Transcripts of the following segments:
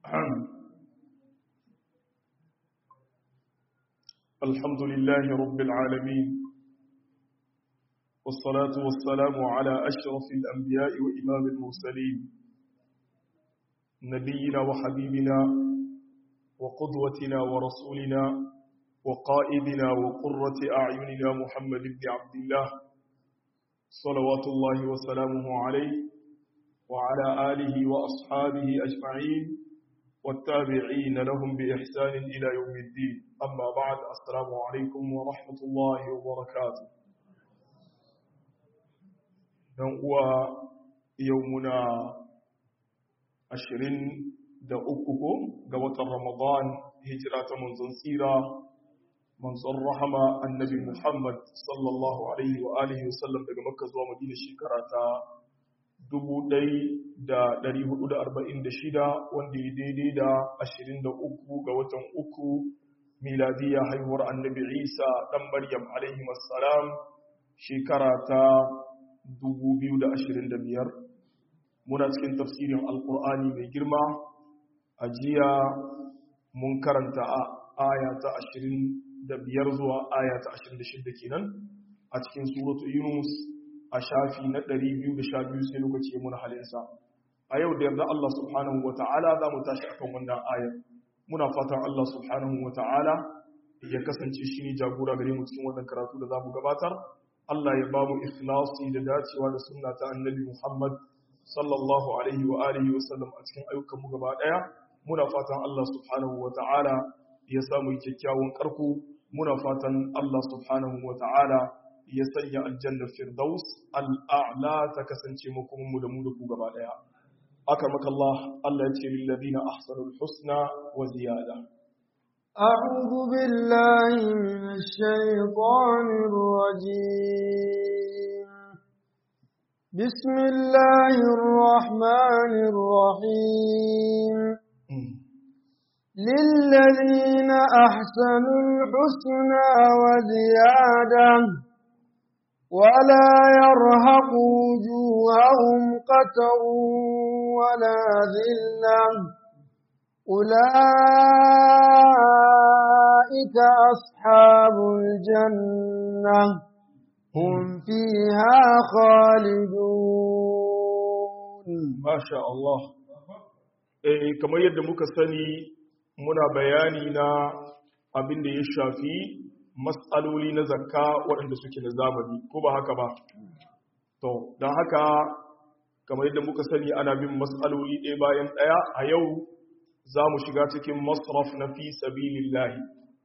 الحمد لله رب العالمين والصلاة والسلام على أشرف الأنبياء وإمام المرسلين نبينا وحبيبنا وقدوتنا ورسولنا وقائدنا وقرة أعيننا محمد بن عبد الله صلوات الله وسلامه عليه وعلى آله وأصحابه أجمعين والتابعين لهم بإحسان إلى يوم الدين أما بعد السلام عليكم ورحمة الله وبركاته هو يومنا عشرين da uku ko ga watan Ramadan hijira ta manzon tsira manzon rahama annabi Muhammad sallallahu alaihi wa alihi wasallam daga Makka zuwa Madina shekara ta 1446 wanda ya daidai da 23 ga watan uku miladiya haihuwar annabi Isa dan Maryam alaihi wassalam shekara ta 2025 muna cikin tafsirin alkur'ani mai girma a jiya mun karanta a aya ta 25 zuwa aya ta 26 kenan a cikin suratu yunus a shafi na 212 sai lokaci ya muna halinsa a yau da yarda Allah subhanahu wa ta'ala za mu tashi akan wannan ayar muna fatan Allah subhanahu wa ta'ala ya kasance shi ne jagora gare mu cikin wannan karatu da za mu gabatar Allah ya ba mu ikhlasi da dacewa da sunna ta annabi Muhammad sallallahu alaihi wa alihi wa sallam a cikin ayyukan mu gaba daya muna fatan Allah subhanahu wa ta'ala ya samu kyakkyawan karko muna fatan Allah subhanahu wa ta'ala ya sanya aljannar firdaus al'a'la ta kasance mu kuma mu da mu da ku gaba daya aka maka Allah Allah ya ce lil ladina ahsanul husna wa ziyada أعوذ بالله من الشيطان الرجيم بسم الله الرحمن الرحيم للذين أحسنوا الحسنى وزيادة ولا يرهق وجوههم قتر ولا ذلة أولئك أصحاب الجنة هم فيها خالدون ما شاء الله eh kamar yadda muka sani muna bayani na abin da ya shafi matsaloli na zakka waɗanda suke na zamani ko ba haka ba to don haka kamar yadda muka sani ana bin matsaloli ɗaya bayan ɗaya a yau za mu shiga cikin masraf na fi sabilillahi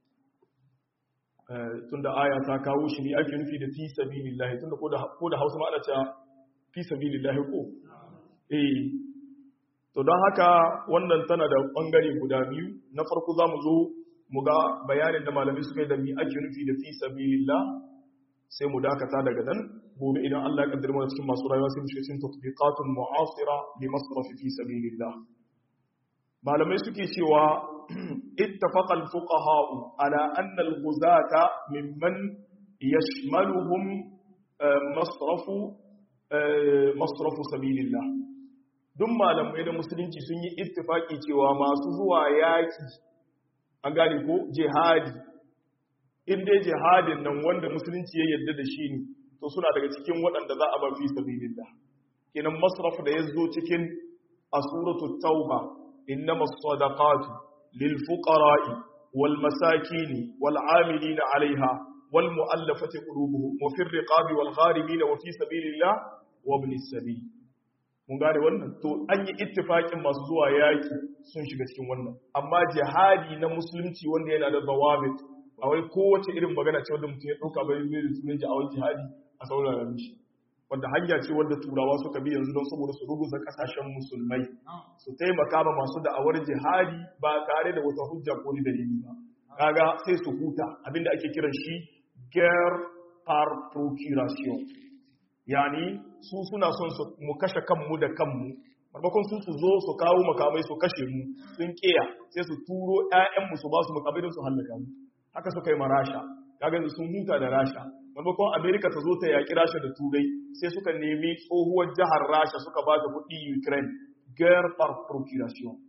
tunda aya ta kawo shi ne ake nufi da fi sabilillahi tunda ko da hausa ma ana cewa fi sabilillahi ko eh to don haka wannan tana da ɓangare guda biyu na farko za mu zo mu ga bayanin da malamai suka yi da mi ake nufi da fi sabilillah sai mu dakata daga nan gobe idan Allah ya kaddara mana cikin masu rayuwa sai mu shiga cikin tatbiqatun mu'asira li masraf fi sabilillah malamai suke cewa ittafaqa al-fuqaha ala anna al-ghuzata mimman yashmaluhum masrafu masrafu sabilillah duk malamai da musulunci sun yi ittifaki cewa masu zuwa yaki an gane ko jihadi in dai jihadin nan wanda musulunci ya yarda da shi ne to suna daga cikin waɗanda za a bar fi sabilillah kenan masraf da ya zo cikin asuratu tauba innama sadaqatu lil fuqara'i wal masakini wal amilina 'alayha wal mu'allafati qulubuhum wa fi riqabi wal gharimin wa fi sabilillah wa ibn sabil mun gane wannan to an yi ittifakin masu zuwa yaki sun shiga cikin wannan amma jihadi na musulunci wanda yana da zawabit ba wai kowace irin magana ce wanda mutum ya dauka bai zai da sunan jawon jihadi a saurara mishi wanda hanya ce wanda turawa suka bi yanzu don saboda su ruguza kasashen musulmai su taimaka ma masu da'awar jihadi ba tare da wata hujja ko ni dalili ba kaga sai su huta abinda ake kiran shi guerre par procuration yani su suna son su mu kashe kanmu da kanmu maimakon su su zo su kawo makamai su kashe mu sun kiya sai su turo ƴaƴanmu su ba su makamai don su hallaka mu haka suka yi ma rasha kaga yanzu sun huta da rasha maimakon amerika ta zo ta yaƙi rasha da turai sai suka nemi tsohuwar jihar rasha suka ba ta kuɗi ukraine guerre par procuration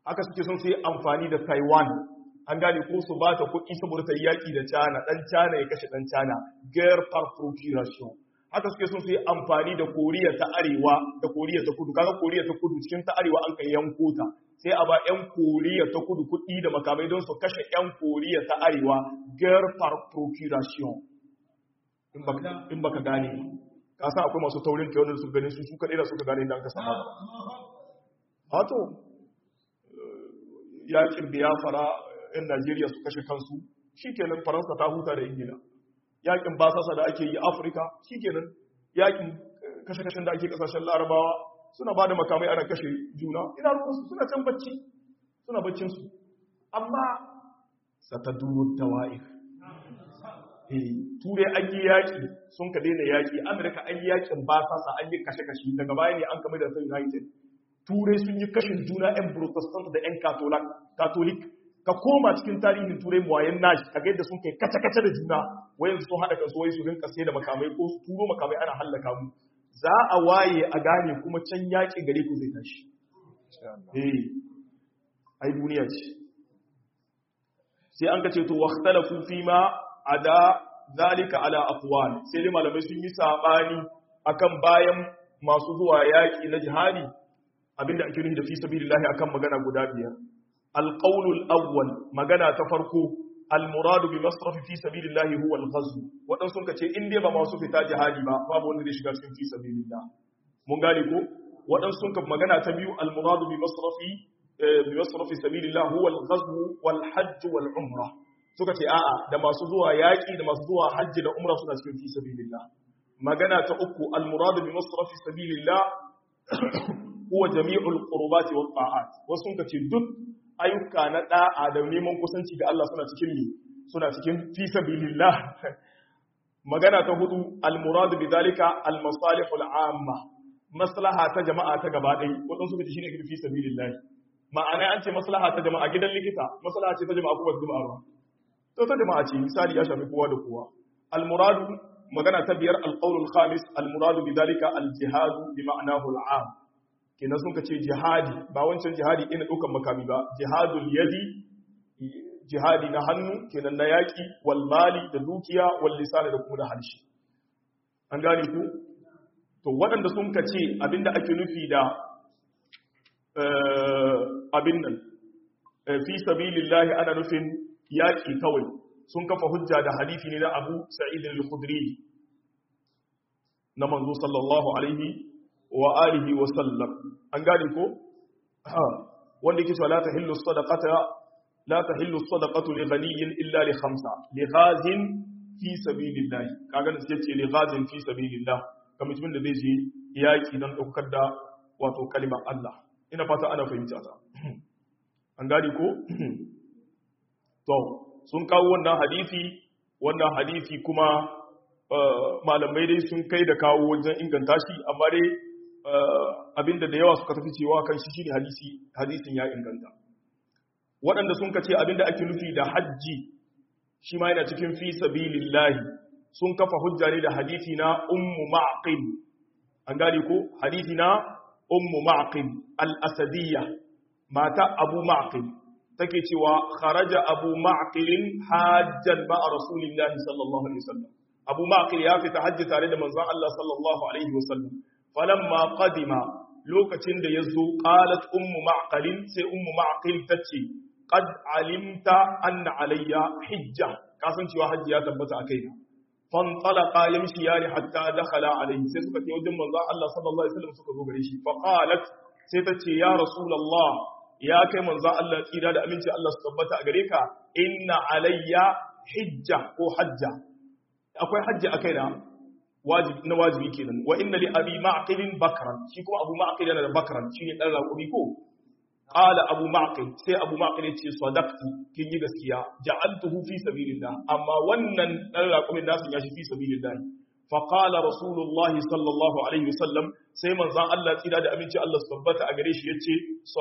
haka suke son su yi amfani da taiwan an gane ko su ba ta kuɗi saboda ta yi yaƙi da China ɗan China ya kashe ɗan China guerre par procuration haka suke son su yi amfani da Koriya ta Arewa da Koriya ta Kudu kaga Koriya ta Kudu cikin ta Arewa an kai yanko ta sai a ba ƴan Koriya ta Kudu kuɗi da makamai don su kashe ƴan Koriya ta Arewa guerre par procuration in baka in baka gane ka san akwai masu taurin kai wanda su gane su su kadai da suka gane inda aka sama wato yakin biyafara 'yan Najeriya su kashe kansu shi kenan Faransa ta huta da Ingila yakin basasa da ake yi Afirka shi kenan yakin kashe-kashen da ake kasashen larabawa suna ba da makamai ana kashe juna ina rukunsu suna can bacci suna baccinsu amma sata duro dawa'ir turai an yi yaƙi sun ka daina yaƙi amurka an yi yaƙin basasa an yi kashe-kashe daga baya ne an kamar da ta united turai sun yi kashin juna 'yan protestant da 'yan katolik ka koma cikin tarihin turai muwayen nashi ka gaida sun kai kace-kace da juna wayan sun haɗa kansu wai su rinka sai da makamai ko su turo makamai ana hallaka mu za a waye a gane kuma can yaƙi gare ku zai tashi eh ai duniya ce sai an kace to waqtalafu fi ma ada zalika ala aqwal sai dai malamai sun yi sabani akan bayan masu zuwa yaƙi na jihadi abinda ake nufi da fi sabilillahi akan magana guda biyar alqaulul awwal magana ta farko almuradu bi masraf fi sabilillahi huwa alghazw wadan sun kace in dai ba masu fita jihadi ba babu wanda zai shiga cikin fi sabilillah mun gane ko wadan sun ka magana ta biyu almuradu bi masrafi bi masraf sabilillah huwa alghazw wal hajj wal umra suka ce a'a da masu zuwa yaki da masu zuwa hajji da umra suna cikin fi sabilillah magana ta uku almuradu bi masraf sabilillah huwa jami'ul qurbati wat ta'at wasu sun kace duk ayyuka na da'a da neman kusanci ga Allah suna cikin mi suna cikin fi sabilillah magana ta hudu al-murad bi dalika al-masalih al-amma maslaha ta jama'a ta gaba dai wadon su kace shine fi sabilillah ma'ana an ce maslaha ta jama'a gidan likita maslaha ce ta jama'a ko ba jama'a ba to ta jama'a ce misali ya shafi kowa da kowa al-murad magana ta biyar al-qawl al-khamis al-murad bi dalika al-jihad bi ma'nahu al-'am kenan sun ka ce jihadi ba wancan jihadi ina ɗaukan makami ba jihadul yadi jihadi na hannu kenan na yaƙi wal mali da dukiya wal lisani da kuma da harshe an gane ku to waɗanda sun ka ce abinda ake nufi da abin nan fi sabilillahi ana nufin yaƙi kawai sun kafa hujja da hadisi ne na Abu Sa'id al-Khudri na manzo sallallahu alaihi wa alihi wa sallam an gane ko wanda yake cewa la tahillu sadaqata la tahillu sadaqatu li ghaniyin illa li khamsa li ghazin fi sabilillah kaga sai ce li ghazin fi sabilillah kamar mutumin da zai je yaki dan daukar da wato kalimar Allah ina fata ana fahimta ta an gane ko to sun kawo wannan hadisi wannan hadisi kuma malamai dai sun kai da kawo wajen inganta shi amma dai abinda da yawa suka tafi cewa kan shi shine hadisi hadisin ya inganta waɗanda sun kace abinda ake nufi da hajji shi ma yana cikin fi sabilillahi sun kafa hujja ne da hadisi na ummu ma'qil an gane ko hadisi na ummu ma'qil al-asadiyya mata abu ma'qil take cewa kharaja abu ma'qil hajjan ma'a rasulillahi sallallahu alaihi wasallam abu ma'qil ya fita hajji tare da manzon Allah sallallahu alaihi wasallam falamma qadima lokacin da yazo qalat ummu ma'qil sai ummu ma'qil tace qad alimta anna alayya hijja kasan cewa hajji ya tabbata akai na fantalaqa yamshiyani hatta dakhala alayhi sai suka ce wajen manzon Allah sallallahu alaihi wasallam suka zo gare shi fa qalat sai tace ya rasulullah ya kai manzon Allah tsira da aminci Allah su tabbata a gare ka inna alayya hijja ko hajja akwai hajji akai na wajibi na wajibi kenan wa inna li abi ma'qilin bakran shi kuma abu ma'qil yana da bakran shine dan raƙumi ko qala abu ma'qil sai abu ma'qil ya ce sadaqti kin yi gaskiya ja'altuhu fi sabilillah amma wannan dan raƙumin nasu ya shi fi sabilillah fa qala rasulullahi sallallahu alaihi wasallam sai manzon Allah tsira da aminci Allah su tabbata a gare shi yace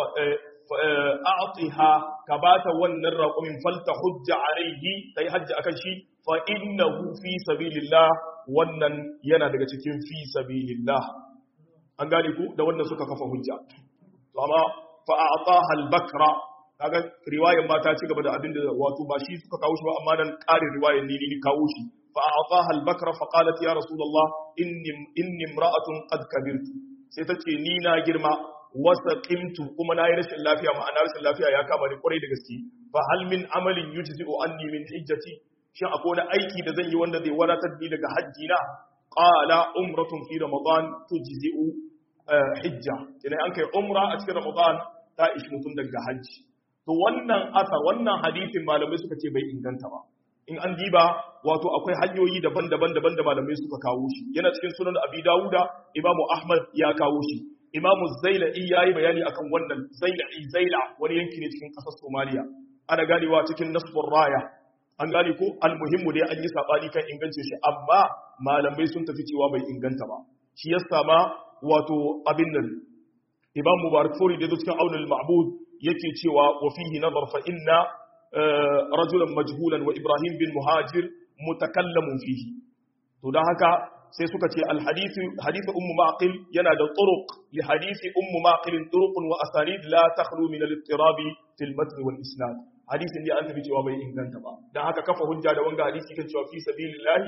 a'tiha ka bata wannan raƙumin falta hujja alaihi tai hajji akan shi fa innahu fi sabilillah wannan yana daga cikin fi sabilillah an gane ku da wannan suka kafa hujja to amma fa a'taha al-bakra kaga riwayar ma ta ci gaba da abin da wato ba shi suka kawo shi ba amma dan ƙarin riwayar ni ni kawo shi fa a'taha al-bakra fa qalat ya rasulullah inni inni imra'atun qad kabirtu sai ta ce ni na girma wasa qimtu kuma na yi rashin lafiya ma'ana rashin lafiya ya kama ni kwarai da gaske fa hal min amalin yujzi'u anni min hijjati shin akwai wani aiki da zan yi wanda zai wadatar ni daga hajji na qala umratun fi ramadan tujzi'u hijja idan an kai umra a cikin ramadan ta ishi mutum daga hajji to wannan asar wannan hadisin malamai suka ce bai inganta ba in an diba wato akwai hanyoyi daban-daban daban da malamai suka kawo shi yana cikin sunan abi dawuda imamu ahmad ya kawo shi imamu zaila'i ya yi bayani akan wannan zaila'i zaila wani yanki ne cikin ƙasar somaliya ana ganewa cikin nasbun raya an gane ko almuhimmu dai an yi saɓani kan ingance shi amma malamai sun tafi cewa bai inganta ba shi ya sama wato abin nan imam mubarak furi da cikin aunul ma'bud yake cewa wa fihi nazar fa inna rajulan majhulan wa ibrahim bin muhajir mutakallamun fihi to dan haka sai suka ce alhadithu hadithu ummu maqil yana da turuq li hadithi ummu maqil turuqun wa asanid la takhlu min al-ittirab fi al-matn wal isnad hadisin da an tafi cewa bai inganta ba dan haka kafa hujja da wanga hadisi kan cewa fi sabilillah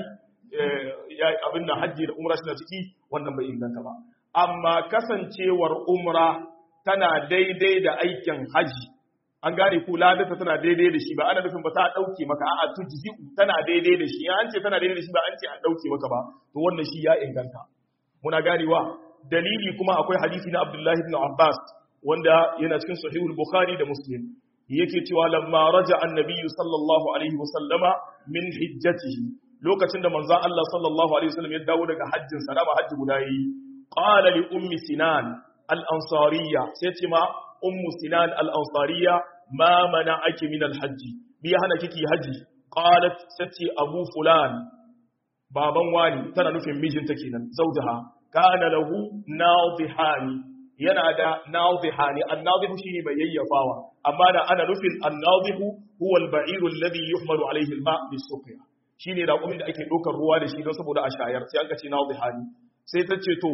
ya abin da hajji da umra suna ciki wannan bai inganta ba amma kasancewar umra tana daidai da aikin haji an gane ko ladata tana daidai da shi ba ana nufin ba ta dauke maka a'a tujzi tana daidai da shi an ce tana daidai da shi ba an ce an dauke maka ba to wannan shi ya inganta muna ganewa dalili kuma akwai hadisi na Abdullah ibn Abbas wanda yana cikin sahihul Bukhari da Muslim yake cewa lamma raja annabi sallallahu alaihi wasallama min hijjatihi lokacin da manzon Allah sallallahu alaihi wasallam ya dawo daga hajjin sa da hajji guda yi qala li ummi sinan al-ansariyya sai ce ma ummu sinan al-ansariyya ma mana'aki min al-hajji bi hana kiki haji qalat sati abu fulan baban wani tana nufin mijinta kenan zawjaha kana lahu nadhihani yana da nadhihani an-nadhihu shine mai yayyafawa amma da ana nufin an-nadhihu huwa al-ba'iru alladhi yuhmalu alayhi al-ma' bis-suqya shine da kuma da ake dokar ruwa da shi don saboda a shayar sai an ka ce nadhihani sai ta ce to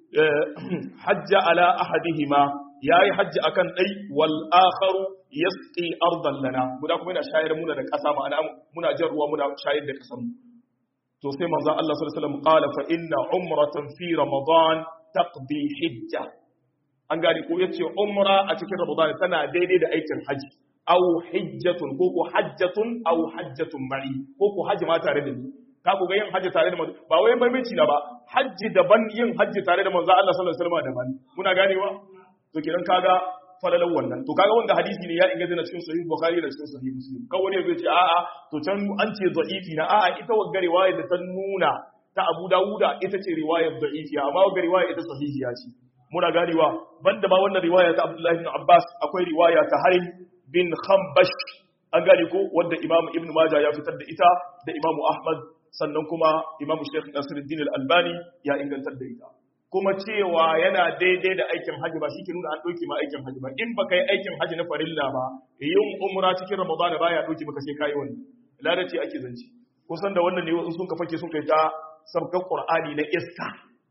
hajja ala ahadihima yayi hajji akan dai wal akharu yasqi ardan lana guda kuma yana shayar muna da kasa ma'ana muna jan ruwa muna shayar da kasan mu to sai manzo Allah sallallahu alaihi wasallam qala fa inna umratan fi ramadan taqdi hijja an gani ko yace umra a cikin ramadan tana daidai da aikin haji aw hijjatun ko ko hajjatun aw hajjatun ma'i ko ko haji ma tare da ni ka ku ga yin hajji tare da manzo ba wai bambanci na ba hajji daban yin hajji tare da manzo Allah sallallahu alaihi wasallam daban muna ganewa to kidan kaga falalan wannan to kaga wanda hadisi ne ya inganta na cikin sahih bukhari da cikin sahih muslim kan wani zai ce a'a to can an ce da'ifi na a'a ita wagga riwaya da ta nuna ta Abu Dawuda ita ce riwayar da'ifiya amma wagga riwaya ita sahihiya ce muna ganewa banda ma wannan riwaya ta Abdullah ibn Abbas akwai riwaya ta Harim bin Khambash an gane ko wanda Imam Ibn Majah ya fitar da ita da Imam Ahmad sannan kuma Imam Sheikh Nasiruddin Al-Albani ya ingantar da ita kuma cewa yana daidai da aikin hajji ba shi ke nuna an ɗauke ma aikin hajji ba in ba ka yi aikin hajji na farilla ba yin umra cikin ramadana ba ya ɗauke maka sai ka yi wani ladace ake zance kusan da wannan ne sun ka fake sun kai ta sabkan qur'ani na iska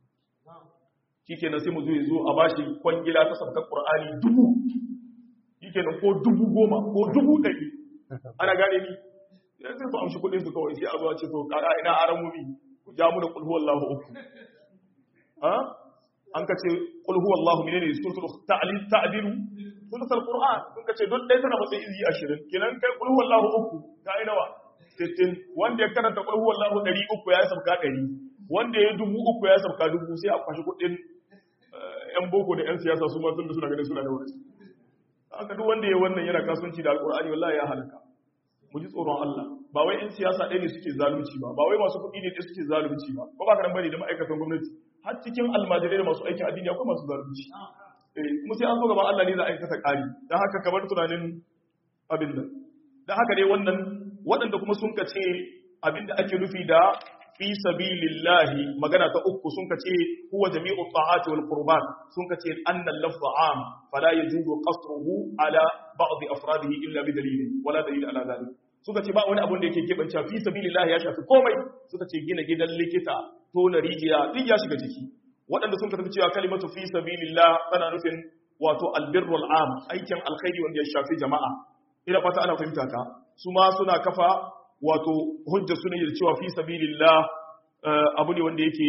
shikenan sai mu zo zo a bashi kwangila ta sabkan qur'ani dubu shikenan ko dubu goma ko dubu ɗari ana gane ni sai su amshi kuɗin su kawai sai a zo a ce to kara ina aramomi ku ja mu da kulhu wallahu uku an ka ce qul huwallahu menene suratul ta'lil ta'dilu suratul qur'an kun ka ce don dai tana matsayin izi 20 kenan kai qul huwallahu uku ga ina wa 60 wanda ya karanta qul huwallahu 300 ya sabka 100 wanda ya dubu uku ya sabka dubu sai a kwashi kudin yan boko da yan siyasa su ma sun da suna ganin suna da wani haka duk wanda ya wannan yana kasuwanci da alqur'ani wallahi ya halaka mu ji tsoron Allah ba wai in siyasa ɗaya ne suke zalunci ba ba wai masu kuɗi ne ɗaya suke zalunci ba ko ba ka bane da ma'aikatan gwamnati har cikin almajirai da masu aikin addini akwai masu zalunci kuma sai an zo gaban Allah ne za a aikata ƙari don haka kamar tunanin abin nan don haka dai wannan waɗanda kuma sun ka ce abin da ake nufi da fi sabilillahi magana ta uku sun ka ce huwa jami'u ta'ati wal qurban sun ka ce annal lafza am fala yajuzu qasruhu ala ba'd afradihi illa bi dalilin wala dalil ala dhalik suka ce ba wani abun da yake keɓance fi sabilillahi ya shafi komai suka ce gina gidan likita tona rijiya duk ya shiga ciki waɗanda sun tafi cewa kalimatu fi sabilillah tana nufin wato albirrul am aikin alkhairi wanda ya shafi jama'a ina fata ana fahimta ka su ma suna kafa wato hujja suna da cewa fi sabilillah abu ne wanda yake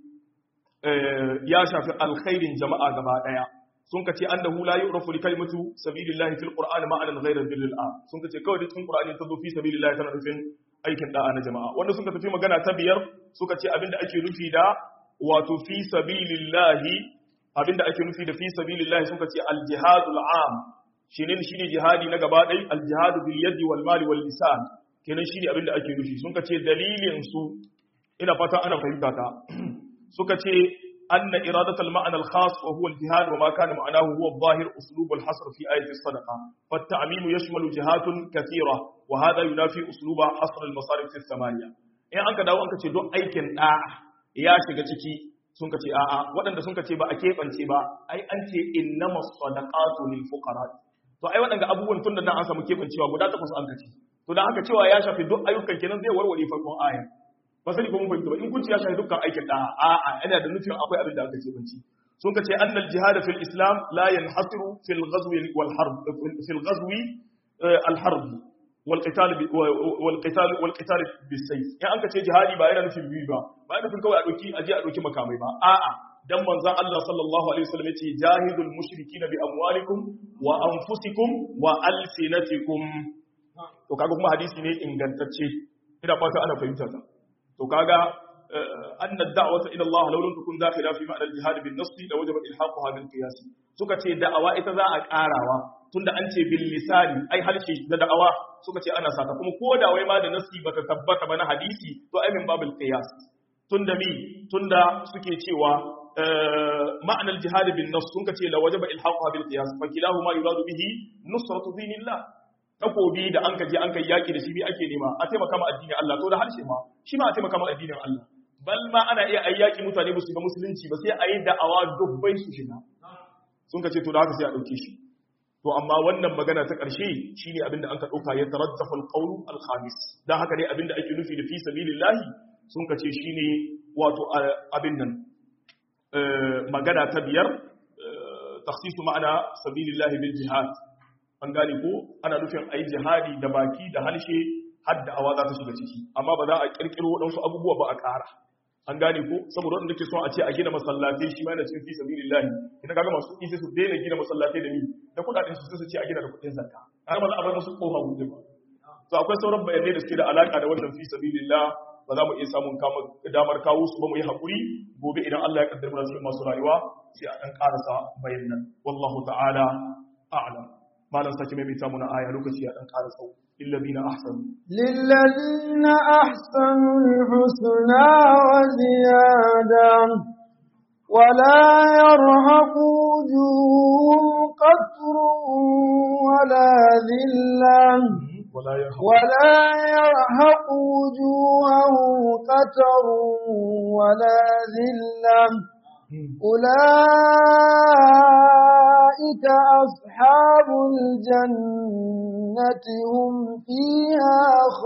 ya shafi alkhairin jama'a gaba daya sun ka ce annahu la yu'rafu li kalimatu sabilillahi fil qur'ani ma'anan ghayra birril am sun ka ce kawai da cikin qur'ani ta zo fi sabilillahi tana nufin aikin da'a na jama'a wanda sun ka tafi magana ta biyar suka ce abinda ake nufi da wato fi sabilillahi abinda ake nufi da fi sabilillahi suka ce al jihadul am shine shine jihadi na gaba dai al jihadu bil yadi wal mali wal lisan kenan shine abinda ake nufi sun ka ce dalilin su ina fata ana fahimta ta suka ce أن إرادة المعنى الخاص وهو الجهاد وما كان معناه هو الظاهر أسلوب الحصر في آية الصدقة فالتعميم يشمل جهات كثيرة وهذا ينافي أسلوب حصر المصارف الثمانية إن أنك داو أنك تدو أيكن آه يا شغتكي sun ka ce a'a waɗanda sun ka ce ba a keɓance ba ai an ce innama sadaqatu lil fuqara to ai waɗanda abubuwan tun da nan an samu keɓancewa guda takwas an ka ce to dan haka cewa ya shafi duk ayyukan kenan zai warware farkon aya ba sani ko mun fahimta ba in kunci ya shafi dukkan aikin da a'a yana da nufin akwai abin da aka ce banci sun ka ce annal jihad fil islam la yanhasiru fil ghazwi wal harb fil ghazwi al harb wal qital wal qital wal qital bis sayf in an ka ce jihadi ba yana nufin biyu ba ba yana nufin kawai a doki aje a doki makamai ba a'a dan manzon Allah sallallahu alaihi wasallam yace jahidul mushrikina bi amwalikum wa anfusikum wa alsinatikum to kaga kuma hadisi ne ingantacce ina fata ana fahimta ta to kaga anna da'wata ila Allah law lam takun dakhila fi ma'na al-jihad bin nass la wajaba ilhaquha bil qiyas suka ce da'awa ita za a karawa tunda an ce bil lisani ai harshe da da'awa suka ce ana sata kuma ko da wai ma da nassi bata tabbata ba na hadisi to ai min babul qiyas tunda mi tunda suke cewa ma'na al-jihad bin nass sun ce la wajaba ilhaquha bil qiyas fa kilahuma yuradu bihi nusratu dinillah takobi da an kaje an kai yaki da shi bi ake nema a taimaka ma addinin Allah to da harshe ma shi ma a taimaka ma addinin Allah bal ma ana iya ayi yaki mutane ba su ga musulunci ba sai a yi da'awa dubbai su shiga sun ka ce to da haka sai a dauke shi to amma wannan magana ta ƙarshe shine abinda an ka dauka ya taraddafa al-qawl al-khamis dan haka ne abinda ake nufi da fi sabilillahi sun ka ce shine wato abin nan magana ta biyar takhsisu ma'ana sabilillahi bil jihad an gane ko ana nufin a yi jihadi da baki da halshe har da awa za ta shiga ciki amma ba za a kirkiro waɗansu abubuwa ba a ƙara an gane ko saboda wanda ke son a ce a gina masallatai shi ma yana cikin fi sabilillahi idan kaga masu kuɗi sai su daina gina masallatai da ni da kuɗaɗen su sai su ce a gina da kuɗin zakka har ba za a bar musu kofa buɗe ba to akwai sauran bayanai da suke da alaka da wannan fi sabilillah ba za mu iya samun damar kawo su ba mu yi haƙuri gobe idan Allah ya kaddara mana cikin masu rayuwa sai a ɗan ƙarasa bayanan wallahu ta'ala a'lam malam sake mai mita muna aya lokaci ya dan ƙara tsawo lillazina ahsanu lillazina ahsanu alhusna wa ziyada ولا يرهق وجوههم قتر ولا ذلة ولا يرهق ولا يرهق وجوههم قتر ولا ذلة أولئك أصحاب الجنة هم فيها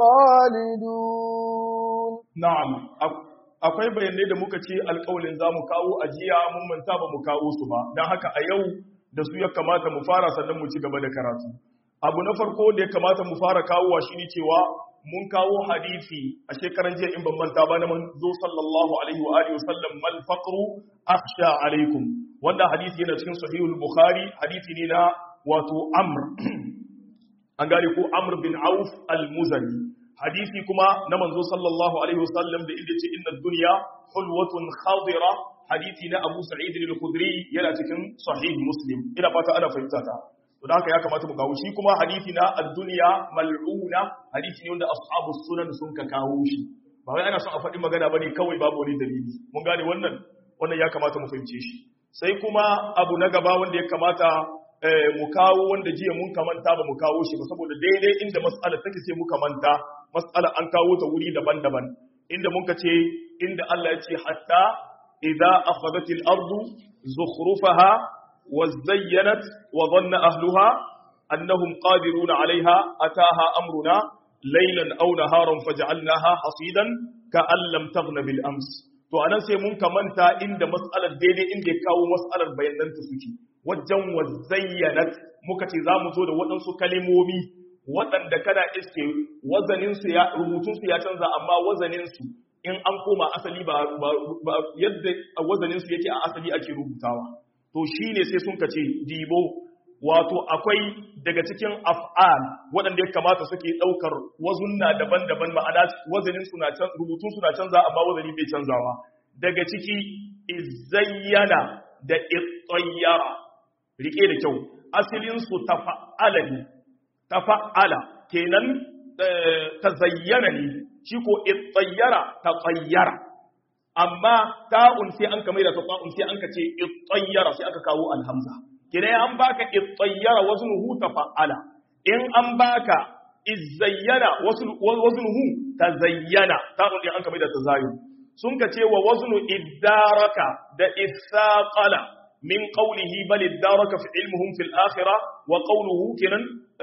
خالدون na'am akwai bayanai da muka ce alƙawalin za mu kawo ajiya mun manta ba mu kawo su ba don haka a yau da su ya kamata mu fara sannan mu ci gaba da karatu abu na farko da ya kamata mu fara kawowa shine cewa mun kawo hadisi a shekaran jiya in ban manta ba na manzo sallallahu alaihi wa alihi wasallam mal faqru akhsha alaikum wanda hadisi yana cikin sahihul bukhari hadisi ne na wato amr an gane ko amr bin auf al-muzani hadisi kuma na manzo sallallahu alaihi wasallam da inda ce inna dunya hulwatun khadira hadisi na abu sa'id al-khudri yana cikin sahih muslim ina fata ana fahimta ta to da haka ya kamata mu kawo shi kuma hadisi na ad-dunya mal'una hadisi ne wanda ashabu sunan sun ka kawo shi ba wai ana son a faɗi magana bane kawai babu wani dalili mun gane wannan wannan ya kamata mu fahimce shi sai kuma abu na gaba wanda ya kamata mu kawo wanda jiya mun kamanta ba mu kawo shi ba saboda daidai inda mas'alar take sai muka manta mas'alar an kawo ta wuri daban-daban inda muka ce inda Allah ya ce hatta idza akhadhatil ardu zukhrufaha وزينت وظن أهلها أنهم قادرون عليها أتاها أمرنا ليلا أو نهارا فجعلناها حصيدا كأن لم تغن بالأمس to anan sai mun kamanta inda mas'alar daidai inda ya kawo mas'alar bayanan ta suke wajen wa zayyanat muka ce za mu zo da waɗansu kalimomi waɗanda kana iske wazaninsu ya rubutunsu ya canza amma wazaninsu in an koma asali ba, ba, yadda wazaninsu yake a asali ake rubutawa to shine sai sun kace dibo wato akwai daga cikin af'al waɗanda ya kamata suke ɗaukar wazunna daban-daban ma'ana wazanin suna can rubutun suna canza amma wazani bai canzawa daga ciki izayyana da ittayyara rike da kyau asalin su tafa'ala ne tafa'ala kenan tazayyana ne shi ko ittayyara taqayyara amma ta'un sai an kamar da ta'un sai an ka ce ittayyara sai aka kawo alhamza kina an baka ittayyara waznuhu tafa'ala in an baka izayyana waznuhu tazayyana ta'un din an kamar da tazayyun sun ka ce wa waznu iddaraka da ithaqala min qawlihi bal iddaraka fi ilmuhum fil akhirah wa qawluhu kinan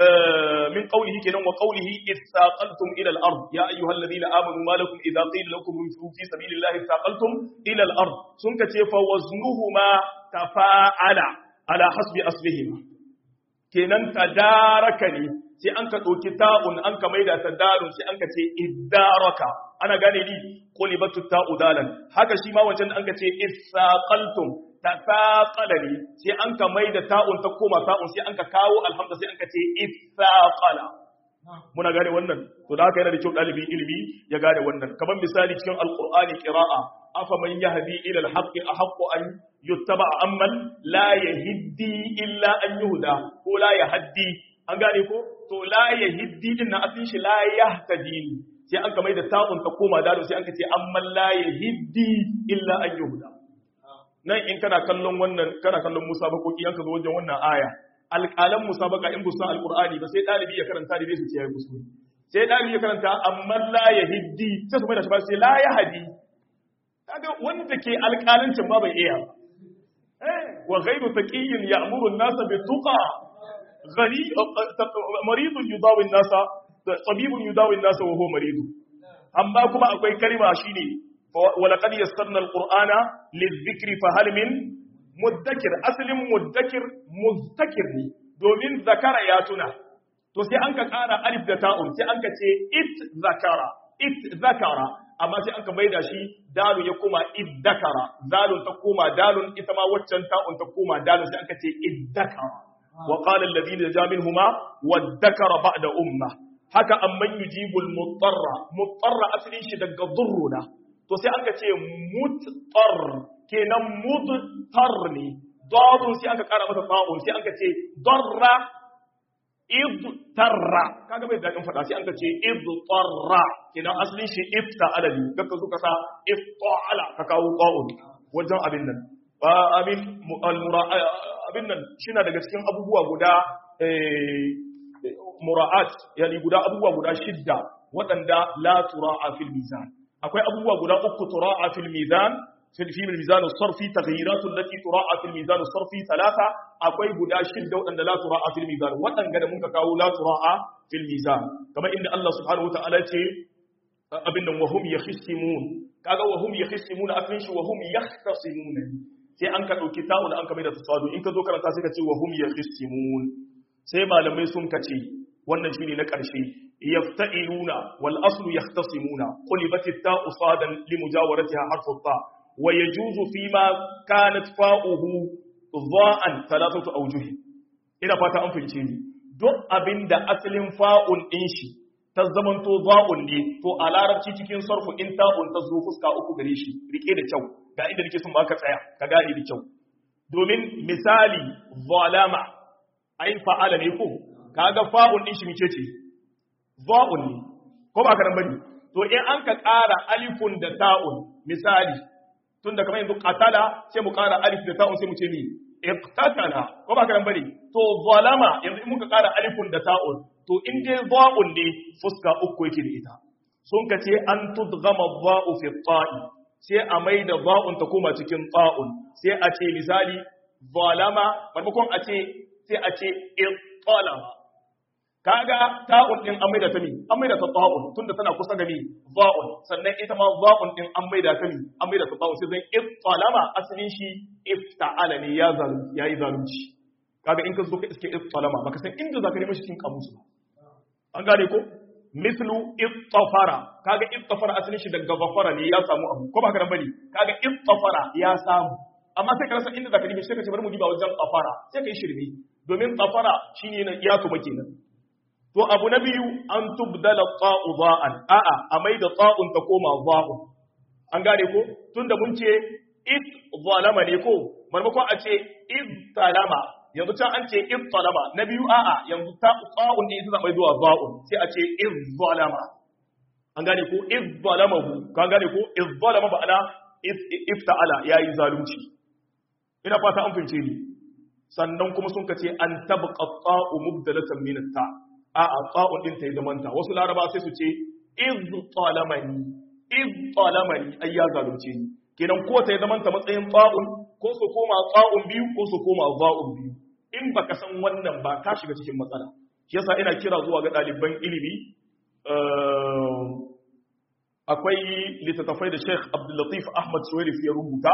من قوله كنا وقوله إذ ثاقلتم إلى الأرض يا أيها الذين آمنوا ما لكم إذا قيل لكم انفروا في سبيل الله ثاقلتم إلى الأرض سنك فوزنهما تفاعل على حسب أصلهما kenan tadaraka ne sai an ka ɗauki ta'un an ka maida tadarun sai an ka ce iddaraka ana gane ni qulibatu ta'u dalan haka shi ma wancan an ka ce isaqaltum tasaqala ne sai an ka maida ta'un ta koma ta'un sai an ka kawo alhamza sai an ka ce isaqala muna gane wannan to da haka yana da kyau ɗalibin ilimi ya gane wannan kamar misali cikin alqur'ani qira'a afa man yahdi ila alhaqqi ahaqqu an yuttaba amman la yahdi illa an yuhda ko la yahdi an gane ko to la yahdi din na asin shi la yahtadi sai an kamar da ta'un ta koma dalo sai an ka ce amman la yahdi illa an yuhda nan in kana kallon wannan kana kallon musabakoki yanka zo wajen wannan aya alƙalan musabaka in busan alƙur'ani ba sai ɗalibi ya karanta da su ce ya yi kuskure sai ɗalibi ya karanta amma la ya hiddi sai su mai da shi ba sai la ya hadi kaga wanda ke alƙalancin ba bai iya ba wa ghairu taqiyyin ya'muru an-nasa bi tuqa ghani maridun yudawi an-nasa tabibun yudawi an-nasa wa huwa maridu amma kuma akwai kalma shine wa laqad yassarna al-qur'ana lidh-dhikri fa hal min muddakir asalin muddakir muzdakir ne domin zakara ya tuna to sai an ka ƙara alif da ta'un sai an ka ce it zakara it zakara amma sai an ka maida shi dalu ya koma iddakara zalun ta koma dalun ita ma waccan ta'un ta koma dalun sai an ka ce iddakara wa qala alladhina ja minhuma waddakara ba'da umma haka amman yujibul mutarra mutarra asalin shi daga durruna to sai an ka ce muttar kenan mudtar ne dadun sai aka kara masa ta'un sai aka ce darra idtarra kaga bai dadin fada sai aka ce idtarra kenan asalin shi ifta'ala ne kaka suka sa ifta'ala ka kawo ta'un wajen abin nan ba abin abin nan shina daga cikin abubuwa guda mura'at yani guda abubuwa guda shidda waɗanda la tura'a fil mizan akwai abubuwa guda uku tura'a fil mizan في الميزان الصرفي تغييرات التي تراعى في الميزان الصرفي ثلاثة أقوي بدا شدة وأن لا تراعى في الميزان وأن قد منك كاو لا تراعى في الميزان كما إن الله سبحانه وتعالى أبن وهم يخصمون كذا وهم يخصمون أفنش وهم يختصمون sai an ka ɗauki ta'un an ka mai da tasadu in ka zo karanta sai ka ce wa hum yakhsimun sai malamai sun ka ce wannan shine na ƙarshe yafta'iluna wal aslu yahtasimuna qulibat at-ta'u sadan li mujawaratiha harfu ta wa yajuzu fima kanat fa'uhu dha'an thalathatu awjuh ina fata an fahimce ni duk abinda asalin fa'un din shi ta zamanto za'un ne to a larabci cikin sarfu in ta'un ta zo fuska uku gare shi rike da kyau ga inda nake son baka tsaya ka gane da kyau domin misali zalama ai fa'ala ne ko kaga fa'un din shi mice ce za'un ne ko ba ka nan bane to in an ka ƙara alifun da ta'un misali tunda kamar yanzu qatala sai mu ƙara alif da ta'un sai mu ce ni iqtatala ko ba ka nan bane to zalama yanzu in muka ƙara alifun da ta'un to in dai za'un ne fuska uku yake da ita sun ka ce an tudgama za'u fi ta'i sai a mai da za'un ta koma cikin ta'un sai a ce misali zalama maimakon a ce sai a ce ittalama kaga ta'un din an maida ta mi an maida ta ta'un tunda tana kusa ga mi za'un sannan ita ma za'un din an maida ta mi an maida ta ta'un sai zan iftalama asalin shi ifta'ala ne ya zalunci yayi zalunci kaga in ka zo ka iske iftalama baka san inda zaka nemi shi cikin kamusu ba an gane ko mislu ittafara kaga ittafara asalin shi daga gafara ne ya samu abu ko ba ka bane kaga ittafara ya samu amma sai ka rasa inda zaka nemi sai ka ce bari mu diba wajen tsafara sai ka yi shirme domin tsafara shine na iya to kenan to abu na biyu an tubdala ta'u za'an a'a a mai da ta'un ta koma za'un an gane ko tunda mun ce it zalama ne ko marmakon a ce iz talama yanzu can an ce iz talama na biyu a'a yanzu ta ta'un ne ita zama zuwa za'un sai a ce iz zalama an gane ko iz zalamahu ka gane ko iz zalama ba'ana ifta'ala yayi zalunci ina fata an fince ni sannan kuma sun kace an tabqa ta'u mubdalatan min ta a a ta'u din ta yi zamanta wasu laraba sai su ce iz talamani iz talamani ai ya zalunce ni kenan ko ta yi zamanta matsayin ta'un ko su koma ta'un biyu ko su koma za'un biyu in baka san wannan ba ka shiga cikin matsala shi yasa ina kira zuwa ga ɗaliban ilimi akwai littattafai da Sheikh Abdullatif Ahmad Suwairif ya rubuta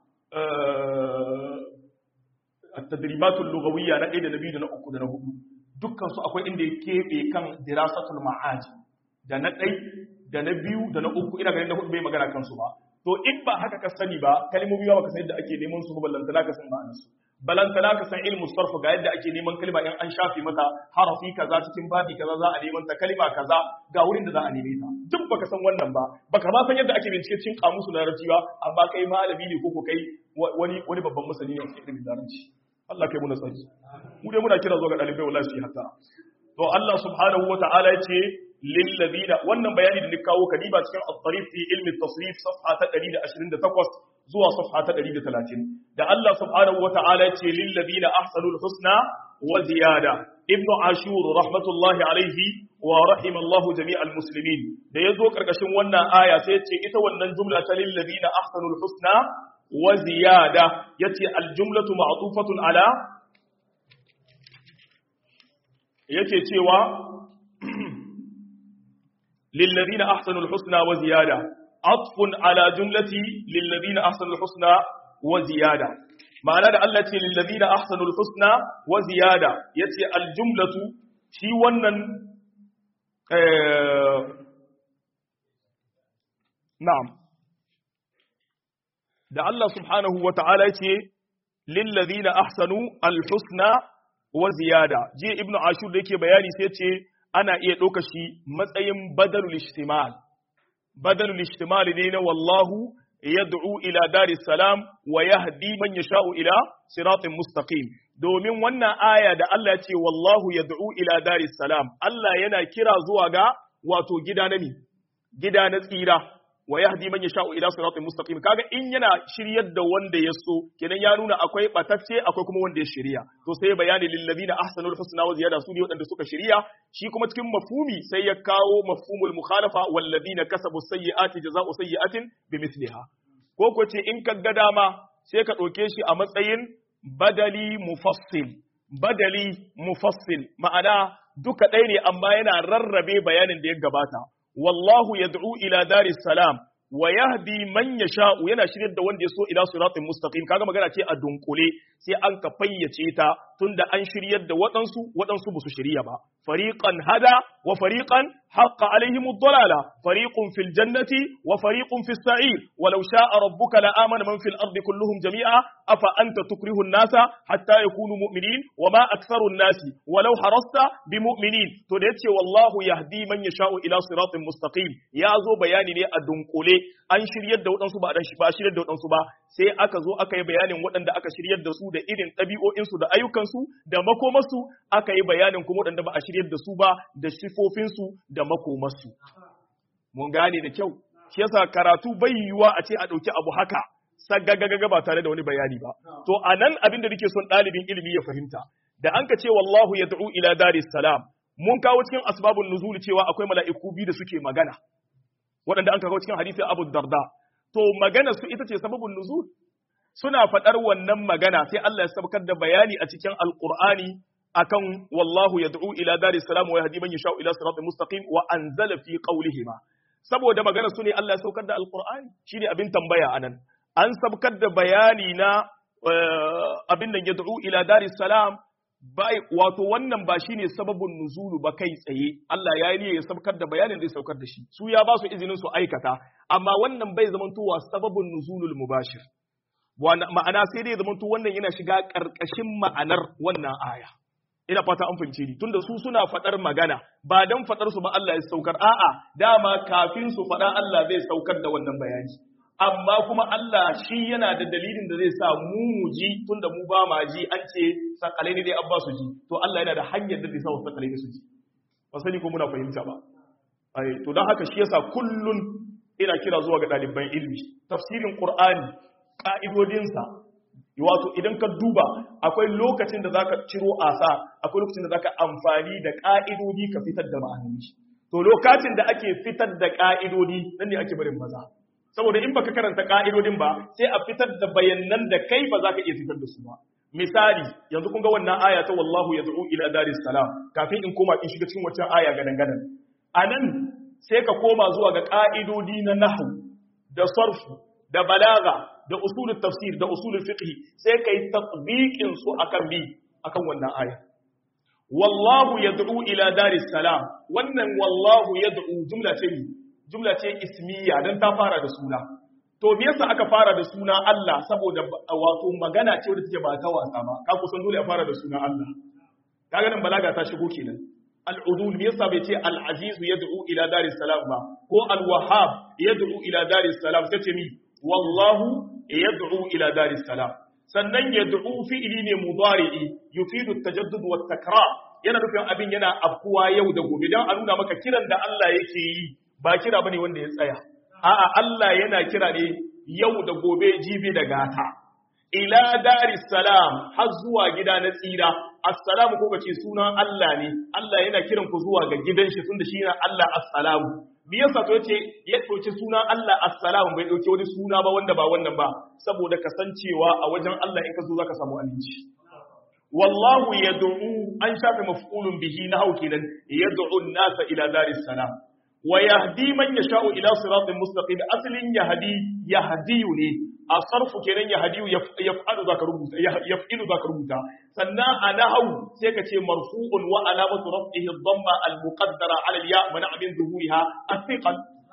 التدريبات اللغوية na ɗaya da na biyu da na uku da na hudu dukkan su akwai inda ya keɓe kan dirasatul ma'aji da na ɗai da na biyu da na uku ina ganin na hudu bai magana kansu ba to in ba haka ka sani ba kalmomi ba ka san yadda ake neman su ba ballantana ka san ma'anar su balantana ka san ilmu sarf ga yadda ake neman kalma in an shafe mata harafi kaza cikin babi kaza za a neman ta kalma kaza ga wurin da za a neme ta duk baka san wannan ba baka ma san yadda ake bincike cikin kamusu na larabci ba amma kai malami ne ko ko kai wani wani babban masani ne cikin ilimin larabci Allah kai mu nasari mu dai muna kira zuwa ga dalibai wallahi su yi hatta to Allah subhanahu wata'ala ya ce lil ladina wannan bayani da ni kawo kadiba cikin at-tarif fi ilmi at-tasrif safha ta 128 zuwa safha ta 130 da Allah subhanahu wata'ala ya ce lil ladina ahsanul husna wa ziyada ibnu ashur rahmatullahi alaihi wa rahimallahu jami'al muslimin da yazo karkashin wannan aya sai ya ce ita wannan jumla ta lil ladina ahsanul husna wa ziyada yace aljumlatu ma'tufatun ala yake cewa lilladhina ahsanul husna wa ziyada atfun ala jumlati lilladhina ahsanul husna wa ziyada ma'ana da Allah ce lilladhina ahsanul husna wa ziyada yace aljumlatu shi wannan eh na'am da Allah subhanahu wa ta'ala ce lillazina ahsanu alhusna wa ziyada je ibnu ashur da yake bayani sai ce ana iya ɗauka shi matsayin badalul ishtimal badalul ishtimal ne na wallahu yad'u ila daris salam wa yahdi man yasha'u ila siratin mustaqim domin wannan aya da Allah ya ce wallahu yad'u ila daris salam Allah yana kira zuwa ga wato gida na mi gida na tsira wa yahdi man yasha'u ila siratin mustaqim kaga in yana shiryar da wanda ya so kenan ya nuna akwai batacce akwai kuma wanda ya shirya to sai bayani lil ladina ahsanul husna wa ziyada su ne wadanda suka shirya shi kuma cikin mafhumi sai ya kawo mafhumul mukhalafa wal ladina kasabu sayyi'ati jazaa'u sayyi'atin bimithliha ko ko ce in ka ga dama sai ka ɗauke shi a matsayin badali mufassil badali mufassil ma'ana duka ɗaya ne amma yana rarrabe bayanin da ya gabata wallahu yad'u ila daris salam wa yahdi man yasha'u yana shiryar da wanda ya so ila siratin mustaqim kaga magana ce a dunkule sai an ka fayyace ta tunda an shiryar da waɗansu waɗansu ba su shirya ba fariqan hada wa fariqan haqqa alaihim ad-dalala fariqun fil jannati wa fariqun fis sa'ir walau sha'a rabbuka la amana man fil ardi kulluhum jami'a afa anta tukrihu an-nasa hatta yakunu mu'minin wa ma aktharu an-nasi walau harasta bimu'minin to da yace wallahu yahdi man yasha'u ila siratin mustaqim ya zo bayani ne a dunkule an shiryar da waɗansu ba a shiryar da waɗansu ba sai aka zo aka yi bayanin waɗanda aka shiryar da su da irin ɗabi'o'insu da ayyukansu da makomarsu aka yi bayanin kuma waɗanda ba a shiryar da su ba da sifofinsu da makomarsu mun gane da kyau shi yasa karatu bai yiwuwa a ce a ɗauki abu haka sagagagaga ba tare da wani bayani ba to a nan abin da nake son ɗalibin ilimi ya fahimta da an ka ce wallahu yad'u ila daris salam mun kawo cikin asbabun nuzul cewa akwai mala'iku biyu da suke magana waɗanda an kawo cikin hadisi Abu Darda to magana su ita ce sababun nuzul suna faɗar wannan magana sai Allah ya sabkar da bayani a cikin Alƙur'ani akan wallahu yad'u ila daris salam wa yahdi man yasha'u ila siratin mustaqim wa anzala fi qawlihima saboda magana su ne Allah ya saukar da alqur'ani shine abin tambaya anan an sabkar da bayani na abin da yad'u ila daris salam bai wato wannan ba shine sababin nuzulu ba kai tsaye Allah ya yi ya sabkar da bayanin da ya saukar da shi su ya ba su izinin su aikata amma wannan bai zamantowa sababin nuzulul mubashir ma'ana sai dai zamanto wannan yana shiga karkashin ma'anar wannan aya ina fata an fahimce ni tunda su suna fadar magana ba dan fadar su ba Allah ya saukar a'a dama kafin su fada Allah zai saukar da wannan bayani amma kuma Allah shi yana da dalilin da zai sa mu mu ji tunda mu ba ma ji an ce sakalai ne dai an ba su ji to Allah yana da hanyar da zai sa sakalai ne su ji ba sani ko muna fahimta ba ai to dan haka shi yasa kullun ina kira zuwa ga ɗaliban ilmi tafsirin Qur'ani ka'idodinsa wato idan ka duba akwai lokacin da zaka ciro asa akwai lokacin da zaka amfani da ka'idodi ka fitar da ma'anoni to lokacin da ake fitar da ka'idodi nan ne ake barin maza saboda in baka karanta ka'idodin ba sai a fitar da bayanan da kai ba za ka iya fitar da su ba misali yanzu kun ga wannan aya ta wallahu yad'u ila daris salam kafin in koma in shiga cikin wancan aya gadan gadan anan sai ka koma zuwa ga ka'idodi na nahwu da sarfu da balaga da usulul tafsir da usulul fiqh sai kai tatbiqin su akan bi akan wannan aya wallahu yad'u ila daris salam wannan wallahu yad'u jumla ce ne jumla ce ismiya dan ta fara da suna to me yasa aka fara da suna Allah saboda wato magana ce wadda take ba ta wasa ba ka kusan dole a fara da suna Allah kaga nan balaga ta shigo kenan al-udul me yasa bai ce al-aziz yad'u ila daris salam ba ko al-wahhab yad'u ila daris salam sai ce mi wallahu yad'u ila daris salam sannan yad'u fi'li ne mudari'i yufidu at-tajaddud wa takrar yana nufin abin yana afkuwa yau da gobe dan a nuna maka kiran da Allah yake yi ba kira bane wanda ya tsaya a'a Allah yana kira ne yau da gobe jibi da gata ila daris salam har zuwa gida na tsira assalamu ko kace sunan Allah ne Allah yana kiran ku zuwa ga gidan shi tunda shi ne Allah assalamu me yasa to yace ya dauki sunan Allah assalamu bai dauki wani suna ba wanda ba wannan ba saboda kasancewa a wajen Allah in ka zo zaka samu aminci wallahu yad'u an shafe maf'ulun bihi na hau kenan yad'u an-nasa ila daris salam wa yahdi man yasha'u ila siratin mustaqim aslin yahdi yahdiyu ne a sarfu kenan yahdiyu yaf'alu zaka rubuta yaf'ilu zaka rubuta sannan a nahwu sai ka ce marfu'un wa alamatu raf'ihi dhamma al-muqaddara 'ala al-ya mana min zuhuriha athiqal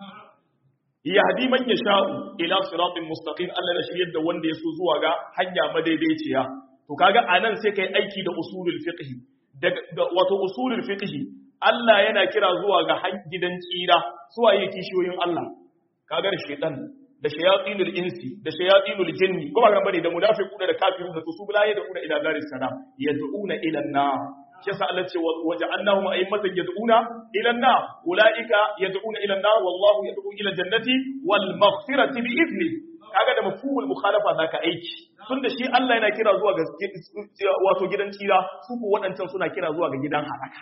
yahdi man yasha'u ila siratin mustaqim Allah ya shiryar da wanda ya so zuwa ga hanya madaidaiciya to kaga anan sai kai aiki da usulul fiqh wato usulul fiqh Allah yana kira zuwa ga gidan tsira suwa yake kishiyoyin Allah kaga da shaytan da shayatinul insi da shayatinul jinni kuma ga bane da munafiquna da kafirun da su bula da kuna ila daris salam yad'una ila an-nar yasa Allah ce waja'alnahum a'immatan yad'una ila an-nar ulaika yad'una ila an-nar wallahu yad'u ila jannati wal maghfirati bi idni kaga da mafhumul mukhalafa zaka aiki tunda shi Allah yana kira zuwa ga wato gidan tsira su ko waɗancan suna kira zuwa ga gidan halaka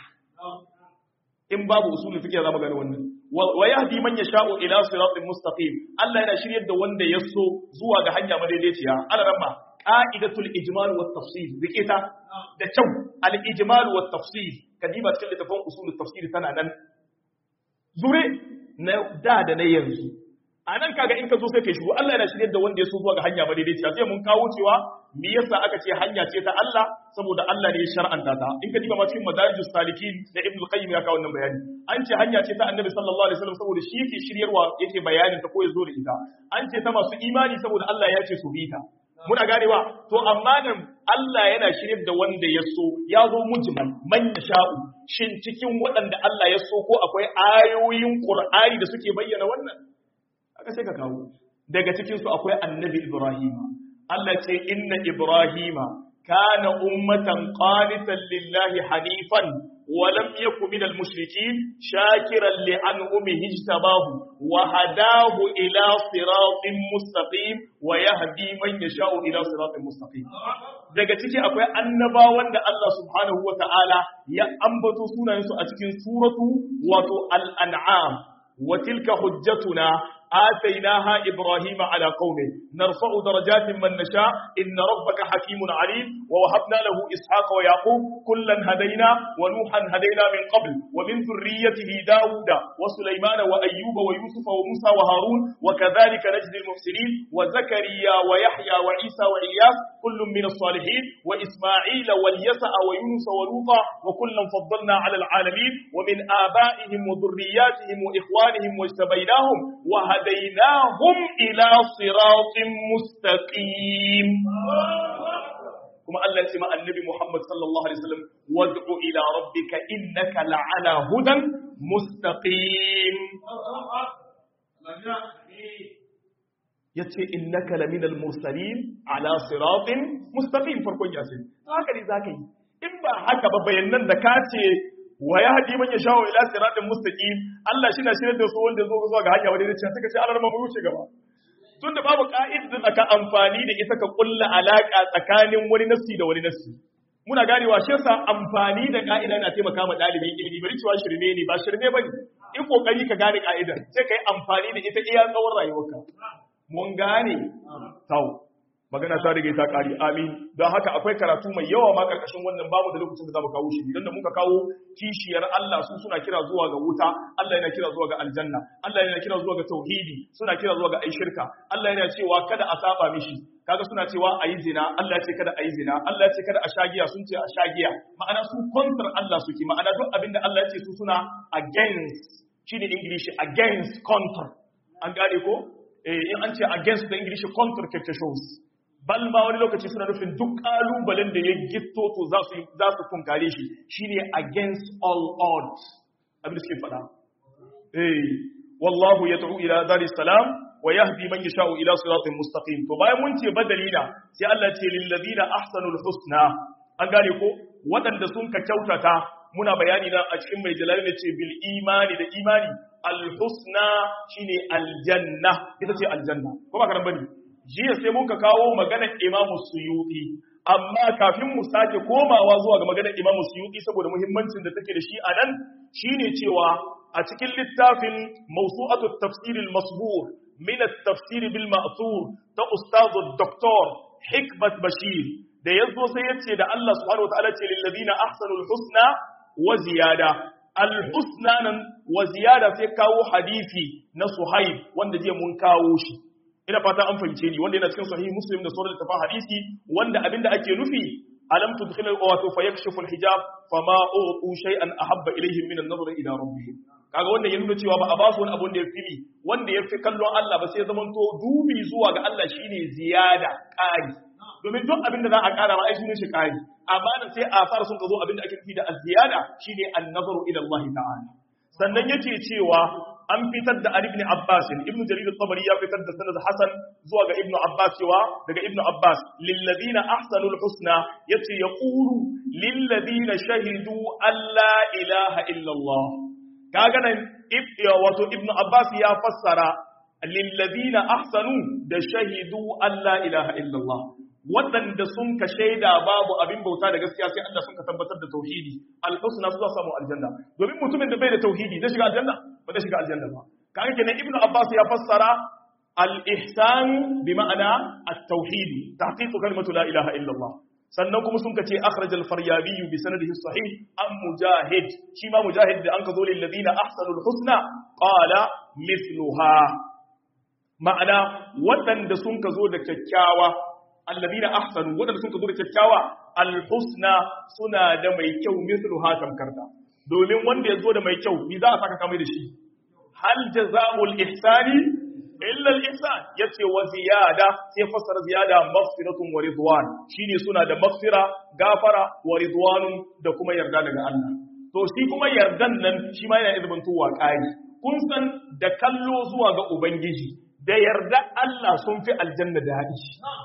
in babu usulul fiqh za mu gane wannan wa yahdi man yasha'u ila siratin mustaqim Allah yana shiryar da wanda ya so zuwa ga hanya madaidaiciya ala ramma qa'idatul ijmal wat tafsil bikita da kyau al ijmal wat tafsil kadiba cikin littafin usulul tafsir tana nan zure na da da na yanzu a nan kaga in ka zo sai kai shigo Allah yana shiryar da wanda ya so zuwa ga hanya madaidaiciya sai mun kawo cewa me yasa aka ce hanya ce ta Allah saboda Allah ne ya shar'anta ta in ka diba ma cikin madarijus salikin da Ibn Qayyim ya kawo wannan bayani an ce hanya ce ta Annabi sallallahu alaihi wasallam saboda shi yake shiryarwa yake bayanin ta ko ya zo da ita an ce ta masu imani saboda Allah ya ce su bi ta muna ganewa to amma nan Allah yana shiryar da wanda ya so ya zo mujmal man sha'u shin cikin waɗanda Allah ya so ko akwai ayoyin Qur'ani da suke bayyana wannan aka sai ka kawo daga cikin su akwai Annabi Ibrahim Allah ce inna Ibrahima kana ummatan qanitan lillahi hanifan wa lam yakun minal mushrikeen shakiran li an'umihi ijtabahu wa hadahu ila siratin mustaqim wa yahdi man yasha'u ila siratin mustaqim daga ciki akwai annabawan da Allah subhanahu wa ta'ala ya ambato sunayensu a cikin suratu wato al-an'am wa tilka hujjatuna آتيناها إبراهيم على قومه نرفع درجات من نشاء إن ربك حكيم عليم ووهبنا له إسحاق ويعقوب كلا هدينا ونوحا هدينا من قبل ومن ذريته داود وسليمان وأيوب ويوسف وموسى وهارون وكذلك نجزي المحسنين وزكريا ويحيى وعيسى وإياس كل من الصالحين وإسماعيل واليسع ويونس ولوطا وكلا فضلنا على العالمين ومن آبائهم وذرياتهم وإخوانهم واجتبيناهم وهديناهم إلى صراط مستقيم كما قال لك النبي محمد صلى الله عليه وسلم وادع إلى ربك إنك لعلى هدى مستقيم yace innaka laminal mursalin ala siratin mustaqim farkon yasin haka ne zaka yi in ba haka ba bayanan da ka ce wa ya hadi man yasha ila siratin mustaqim Allah shi na shirye da su wanda zo zuwa ga hanya wadda zai ce suka ce Allah mu wuce gaba tunda babu ka'ida da ka amfani da ita ka kulla alaka tsakanin wani nafsi da wani nafsi muna ganewa shi yasa amfani da ka'ida na taimaka ma dalibin ilimi bari cewa shirme ne ba shirme bane in kokari ka gane ka'idar sai kai amfani da ita iya tsawon rayuwarka mun gane tau magana ta rige ta kari amin don haka akwai karatu mai yawa ma karkashin wannan babu da lokacin da zamu kawo shi idan da muka kawo kishiyar Allah su suna kira zuwa ga wuta Allah yana kira zuwa ga aljanna Allah yana kira zuwa ga tauhidi suna kira zuwa ga ai shirka Allah yana cewa kada a saba mishi kaga suna cewa ayi zina Allah ya ce kada ayi zina Allah ya ce kada a shagiya sun ce a shagiya ma'ana su counter Allah suke ma'ana duk abinda Allah ya ce su suna against shine English against counter an gane ko in an ce against the English counter shows bal ma wani lokaci suna nufin duk kalubalen da ya gitto to za su za su tunkare shi shine against all odds abin da suke faɗa eh wallahu yad'u ila dar salam wa yahdi man yasha'u ila siratin mustaqim to bayan mun ce badalina sai Allah ya ce lil ladina ahsanul husna an gane ko waɗanda sun ka kyautata muna bayani na a cikin mai jalali ne ce bil imani da imani alhusna shine aljanna ita ce aljanna ko ba karan bane jiya sai mun ka kawo maganar Imam Suyuti amma kafin mu sake komawa zuwa ga maganar Imam Suyuti saboda muhimmancin da take da shi a nan shine cewa a cikin littafin Mawsu'atu at-Tafsir al-Masbur min at-Tafsir bil Ma'thur ta Ustaz Dr. Hikmat Bashir da yazo sai yace da Allah subhanahu wa ta'ala ce lil ladina ahsanul husna wa ziyada alhusna nan wa ziyada sai kawo hadisi na suhaib wanda jiya mun kawo shi ina fata an fahimce ni wanda yana cikin sahih muslim da sauran littafin hadisi wanda abinda ake nufi alam tudkhil al-awatu fayakshifu al-hijab fama utu shay'an ahabba ilayhim min an-nazar ila rabbihim kaga wannan ya nuna cewa ba a ba su wani abu da ya fi wanda ya fi kallon Allah ba sai zaman to dubi zuwa ga Allah shine ziyada ƙari domin duk abin da za a ƙara ma ai sunan shi ƙari amma da sai a fara sun ka zo abin da ake nufi da az-ziyada shine an-nazaru ila Allah ta'ala sannan yake cewa an fitar da Ali ibn Abbas ibn Jarir al-Tabari ya fitar da sanad Hasan zuwa ga Ibn Abbas cewa daga Ibn Abbas lil ladina ahsanul husna yace yaqulu lil ladina shahidu alla ilaha illa Allah kaga nan wato Ibn Abbas ya fassara lil ladina ahsanu da shahidu alla ilaha illa Allah waɗanda sun ka shaida babu abin bauta da gaskiya sai Allah sun ka tabbatar da tauhidi al-husna su za samu aljanna domin mutumin da bai da tauhidi zai shiga aljanna ba zai shiga aljanna ba kaga kenan ibnu abbas ya fassara al-ihsan bi ma'ana at-tauhid tahqiq kalimatu la ilaha illa Allah sannan kuma sun kace akhraj al-faryabi bi sanadihi sahih am mujahid shi ma mujahid da an ka zo lil ladina ahsanul husna qala mithluha ma'ana waɗanda sun ka zo da kyakkyawa alladina ahsanu wadanda sun zo da kyakkyawa alhusna suna da mai kyau mislu ha tamkarta domin wanda ya zo da mai kyau ni za a saka kamar da shi hal jazaa'ul ihsani illa al-ihsan yace wa ziyada sai fassara ziyada maghfiratun wa ridwan shine suna da maghfira gafara wa ridwanun da kuma yarda daga Allah to shi kuma yardan nan shi ma yana izbantowa ƙari kun san da kallo zuwa ga ubangiji da yarda Allah sun fi aljanna daɗi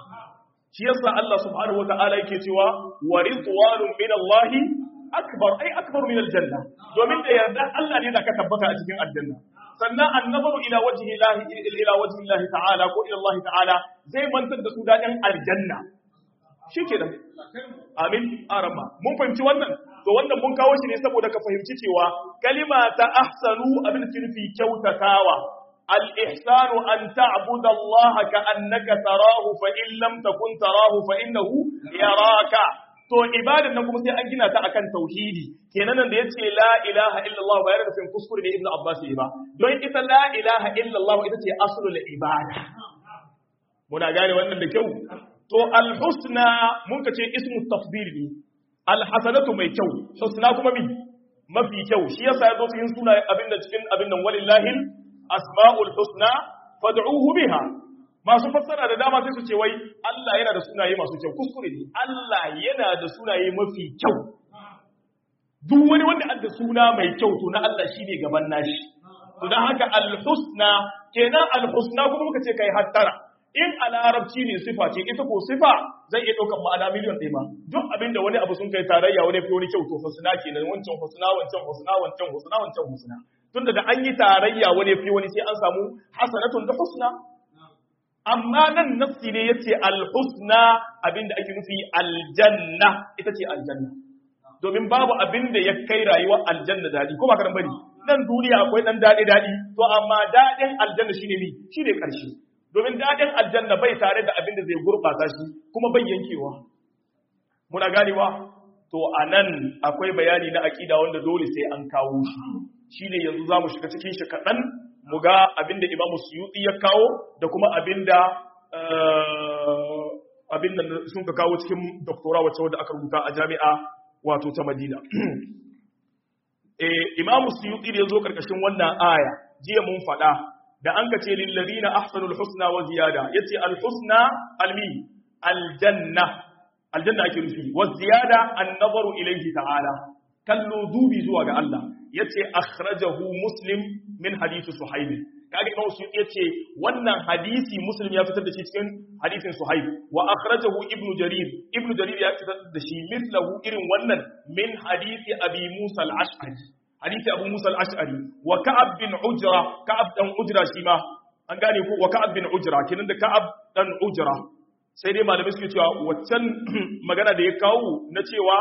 shi yasa Allah subhanahu wataala yake cewa wa ridwanun min Allah akbar ai akbar min aljanna domin da yarda Allah ne zaka tabbata a cikin aljanna sannan annabaru ila wajhi Allah ila wajhi Allah ta'ala ko ila Allah ta'ala zai mantar da su dadin aljanna shikenan amin arama mun fahimci wannan to wannan mun kawo shi ne saboda ka fahimci cewa kalima ta ahsanu abin da nufi kyautatawa al-ihsanu an ta'budu Allah ka annaka tarahu fa in lam takun tarahu fa innahu yaraka to ibadan nan kuma sai an gina ta akan tauhidi kenan nan da yace la ilaha illallah ba yana nufin kuskure ne ibnu abbas ba don ita la ilaha illallah ita ce aslul ibada muna gane wannan da kyau to al-husna mun ka ce ismu tafdil ne al-hasanatu mai kyau husna kuma mi mafi kyau shi yasa yazo cikin suna abin da cikin abin nan walillahi asmaul husna fad'uhu biha masu fassara da dama sai su ce wai Allah yana da sunaye masu kyau kuskure ne Allah yana da sunaye mafi kyau duk wani wanda an da suna mai kyau to na Allah shine gaban nashi to dan haka al-husna kenan al-husna kuma muka ce kai hattara in a larabci ne sifa ce ita ko sifa zai iya ɗaukar ma'ana miliyan ɗaya ma duk abin da wani abu sun kai tarayya wani fi wani kyau to husna kenan wancan husna wancan husna wancan husna wancan husna tunda da an yi tarayya wani fi wani sai an samu hasanatun da husna amma nan nafsi ne yace al-husna abinda ake nufi aljanna ita ce aljanna domin babu abin da ya kai rayuwar aljanna dadi ko ba karan bari nan duniya akwai dan dadi dadi to amma dadin aljanna shine mi shine karshe domin dadin aljanna bai tare da abin da zai gurbata shi kuma bai yankewa muna ganewa to anan akwai bayani na aqida wanda dole sai an kawo shi shine yanzu zamu shiga cikin shi kadan mu ga abin da Imam Suyuti ya kawo da kuma abin da abin da sun ka kawo cikin doktora wacce wadda aka rubuta a jami'a wato ta Madina eh Imam Suyuti da yazo karkashin wannan aya jiya mun faɗa da an ka ce lil ladina ahsanul husna wa ziyada yace al husna almi aljanna aljanna ake nufi wa ziyada an nazaru ilayhi ta'ala kallo dubi zuwa ga Allah yace akhrajahu muslim min hadisi suhaib kaga imam su yace wannan hadisi muslim ya fitar da shi cikin hadisin suhaib wa akhrajahu ibnu jarir ibnu jarir ya fitar da shi mithlahu irin wannan min hadisi abi musa al-ash'ari hadisi abu musa al-ash'ari wa ka'ab bin ujra ka'ab dan ujra shi ma an gane ko wa ka'ab bin ujra kenan da ka'ab dan ujra sai dai malamai suke cewa waccan magana da ya kawo na cewa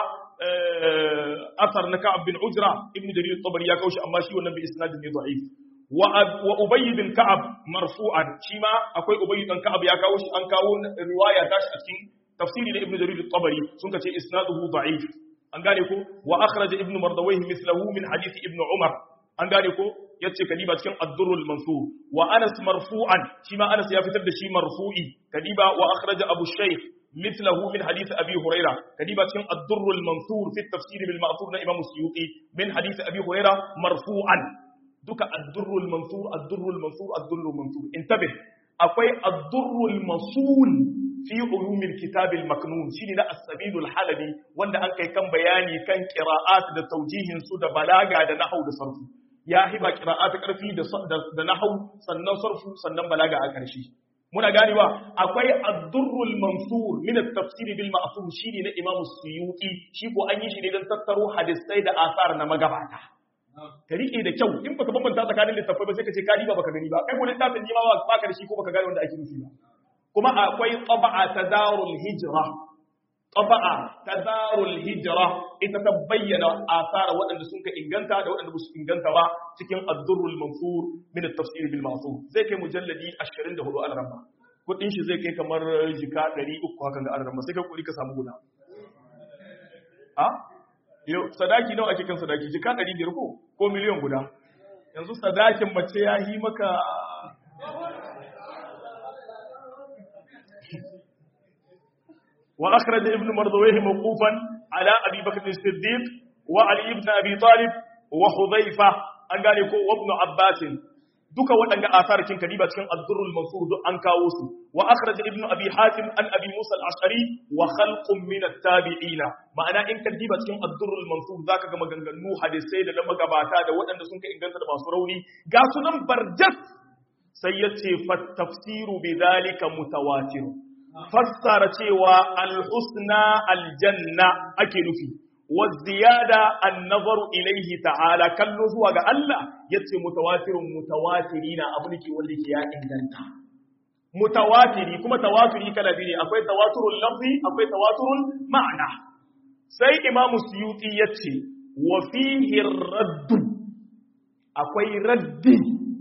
asar na ka'ab bin ujra ibnu jarir tabari ya kawo shi amma shi wannan bi isnadin ne da'if wa wa ubay bin ka'ab marfu'an shi ma akwai ubay bin ka'ab ya kawo shi an kawo riwaya ta shi a cikin tafsiri na ibnu jarir tabari sun ce isnaduhu da'if an gane ko wa akhraj ibnu mardawayh mithlahu min hadith ibnu umar an gane ko yace kadiba cikin ad-durrul mansur wa anas marfu'an shi ma anas ya fitar da shi marfu'i kadiba wa akhraj abu shaykh مثله من حديث أبي هريرة كديبة كان الدر المنثور في التفسير بالمعثور إمام السيوطي من حديث أبي هريرة مرفوعا دوك الدر المنثور الدر المنثور الدر المنثور انتبه أقوي الدر المصون في علوم الكتاب المكنون شيني لا السبيل الحلبي وانا أنك كان بياني كان قراءات دا توجيه سود بلاغة دا نحو دا صرف يا هبا قراءات كرفي دا نحو سنن صرف سنن بلاغة أكرشي muna ganewa akwai ad-durrul mansur min at-tafsir bil ma'thur shine na Imam Suyuti shi ko an yi shi ne don tattaro hadisai da asar na magabata ka rike da kyau in baka bambanta tsakanin littafai ba sai ka ce ka ba baka gani ba kai ko littafin ni ma ba ka da shi ko baka gane wanda ake nufi ba kuma akwai taba'a tadarul hijra taba'a tadarul hijra ita ta bayyana asara waɗanda sun ka inganta da waɗanda ba su inganta ba cikin ad-durrul mansur min at-tafsir bil ma'thur zai kai mujalladi 24 al-ramba kudin shi zai kai kamar jika 300 hakan ga al-ramba sai ka kuri ka samu guda a yau sadaki nawa ake kan sadaki jika 500 ko ko miliyan guda yanzu sadakin mace ya yi maka وأخرج ابن مردويه موقوفا على أبي بكر الصديق وعلي بن أبي طالب وحذيفة an gane ko wabnu abbasin duka waɗanda asar kin kadiba cikin ad-durrul mansur duk an kawo su wa akhraj ibn abi hatim an abi musa al-ash'ari wa khalqun min at-tabi'in ma'ana in kadiba cikin ad-durrul mansur zaka ga maganganu hadisai da magabata da waɗanda sun ka inganta da masu rauni ga sunan barjat sai yace fa tafsiru bidhalika mutawatir fassara cewa al-husna al-janna ake nufi والزيادة النظر إليه تعالى كل زوا الله يتي متواتر متواترين أبنك ولك يا إنجنتا متواتري كما تواتري كلا بني أكوي تواتر اللفظي أكوي تواتر المعنى سي إمام السيوطي يتي وفيه الرد أكوي رد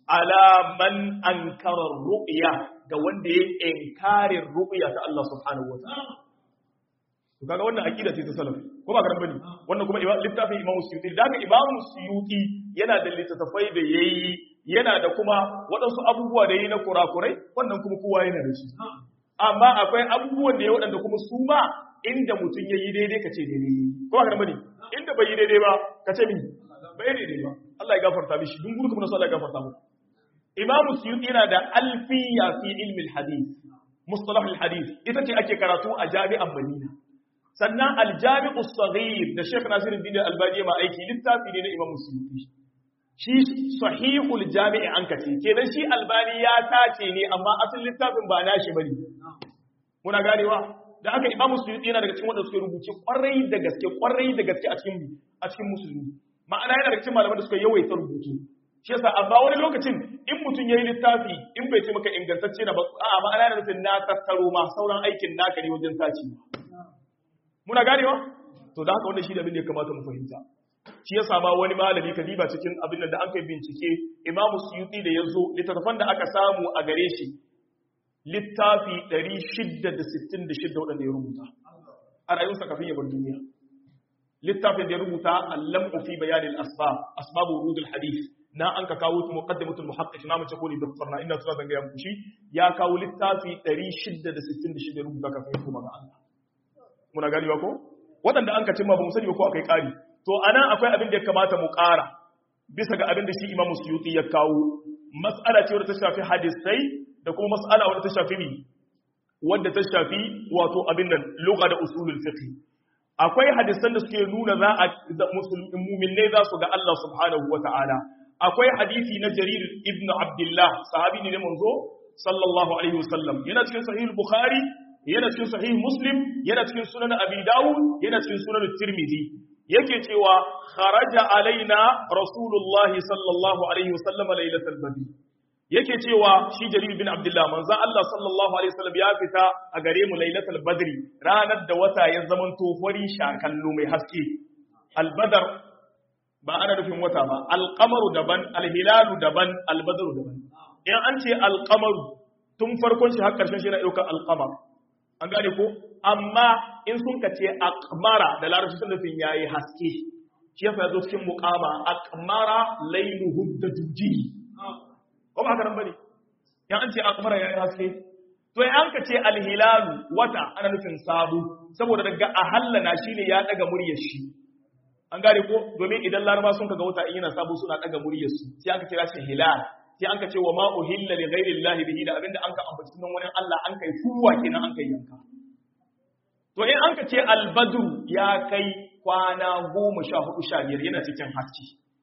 ala man ankara ru'ya ga wanda ya inkarin ru'ya ta Allah subhanahu wataala to kaga wannan aqida ce ta salaf ko ba garan bane wannan kuma littafin Imam Suyuti da haka Imam Suyuti yana da littattafai da yayi yana da kuma waɗansu abubuwa da yayi na kurakurai wannan kuma kowa yana da shi amma akwai abubuwan da ya waɗanda kuma su ma inda mutum ya yi daidai ka ce daidai yi ko ba garan bane inda bai yi daidai ba ka ce min bai daidai ba Allah ya gafarta mishi dun gurku na Allah ya gafarta mu Imam Suyuti yana da alfiya fi ilmi al-hadith mustalah al-hadith ita ce ake karatu a jami'an Madina sannan aljami'u saghir da Sheikh Nasiruddin Albani ma aiki littafi ne na Imam Suyuti shi sahihul jami'i an kace kenan shi Albani ya tace ne amma asalin littafin ba nashi bane muna ganewa da haka Imam Suyuti yana daga cikin wanda suke rubuce kwarai da gaske kwarai da gaske a cikin a cikin musulmi ma'ana yana daga cikin malaman da suka yawaita rubutu shi yasa amma wani lokacin in mutum yayi littafi in bai ce maka ingantacce na ba a'a ma'ana yana nufin na tattaro ma sauran aikin naka ne wajen tace muna ganewa to da haka wannan shi da abin da ya kamata mu fahimta shi ya sama wani malami ka diba cikin abin da an kai bincike Imam Suyuti da yazo littattafan da aka samu a gare shi littafi 666 wadanda ya rubuta a rayuwarsa kafin ya bar duniya littafin da ya rubuta al-lam'u fi bayan al-asbab asbab wurud al-hadith na an ka kawo muqaddimatul muhaqqiq na mace ko ne doktor na ina tsara zanga ya muku shi ya kawo littafi 666 rubuta kafin ya koma ga Allah muna ganewa ko waɗanda an ka cimma ba mu sani ba ko akai ƙari to anan akwai abin da ya kamata mu ƙara bisa ga abin da shi Imam Suyuti ya kawo mas'ala ce wadda ta shafi hadisai da kuma mas'ala wadda ta shafi ni wadda ta shafi wato abin nan lugha da usulul fiqh akwai hadisan da suke nuna za a mu'minai za su ga Allah subhanahu wata'ala akwai hadisi na Jarir ibn Abdullah sahabi ne manzo sallallahu alaihi wasallam yana cikin sahih bukhari yana cikin sahih muslim yana cikin sunan abi dawud yana cikin sunan tirmidhi yake cewa kharaja alaina rasulullah sallallahu alaihi wasallam lailatul badr yake cewa shi jarir bin abdullah manzo Allah sallallahu alaihi wasallam ya fita a gare mu lailatul badr ranar da wata ya zaman to fari shakallu mai haske albadar ba ana nufin wata ba alqamaru daban alhilalu daban albadru daban in an ce alqamaru tun farkon shi har karshen shi yana daukar alqamar an gane ko amma in sun ka ce aqmara da larabci sun nufin yayi haske shi yasa yazo cikin muqama aqmara layluhu dajuji ko ba haka nan bane yan an ce aqmara yayi haske to in an ka ce alhilalu wata ana nufin sabu saboda daga ahallana shine ya daga muryar shi an gane ko domin idan laraba sun kaga wata in yana sabu suna daga muryar su sai aka kira shi hilal sai an ka ce wa ma uhilla li ghairi llahi bihi da abinda an ka ambaci sunan wani Allah an kai fuwa kenan an kai yanka to in an ka ce albadru ya kai kwana goma sha hudu sha biyar yana cikin haske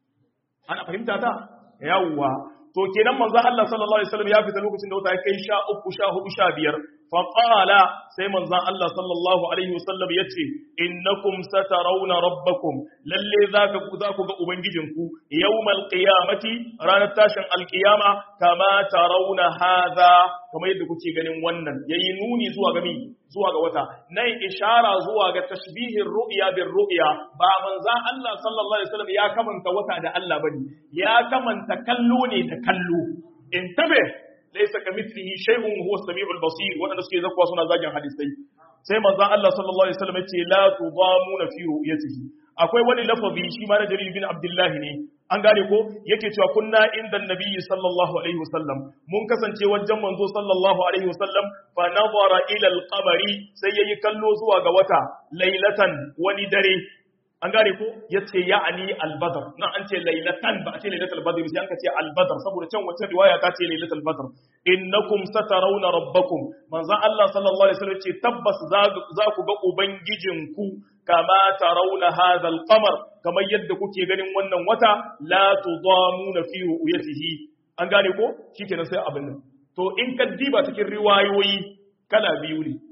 ana fahimta ta yawwa to kenan manzo Allah sallallahu alaihi wasallam ya fita lokacin da wata ya kai sha uku sha hudu sha biyar fa qala sai manzo Allah sallallahu alaihi wasallam yace innakum satarawna rabbakum lalle zaka ku za ku ga ubangijinku yawmal qiyamati ranar tashin alqiyama kama tarawna hadha kamar yadda kuke ganin wannan yayi nuni zuwa ga mi zuwa ga wata nan ishara zuwa ga tashbihin ru'ya bir ru'ya ba manzan Allah sallallahu alaihi wasallam ya kamanta wata da Allah bane ya kamanta kallo ne da kallo intabe laysa kamithlihi shay'un huwa as-sami'ul basir wanda suke zakwa suna zagin hadisai sai manzan Allah sallallahu alaihi wasallam ya ce la tudamuna fi ru'yatihi akwai wani lafazi shi ma na jarir bin abdullahi ne an gane ko yake cewa kunna inda nabiyyi sallallahu alaihi wasallam mun kasance wajen manzo sallallahu alaihi wasallam fa nazara ila al-qamari sai yayi kallo zuwa ga wata lailatan wani dare an gane ko yace ya'ani al-badr nan an ce lailatan ba a ce lailatul badr sai an ka ce al-badr saboda can wata riwaya ta ce lailatul badr innakum satarawna rabbakum manzo Allah sallallahu alaihi wasallam ce tabbas za ku ga ubangijinku kama tarawna hadha al-qamar kamar yadda kuke ganin wannan wata la tudamuna fi ru'yatihi an gane ko shikenan sai abin nan to in ka diba cikin riwayoyi kala biyu ne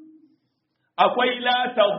akwai la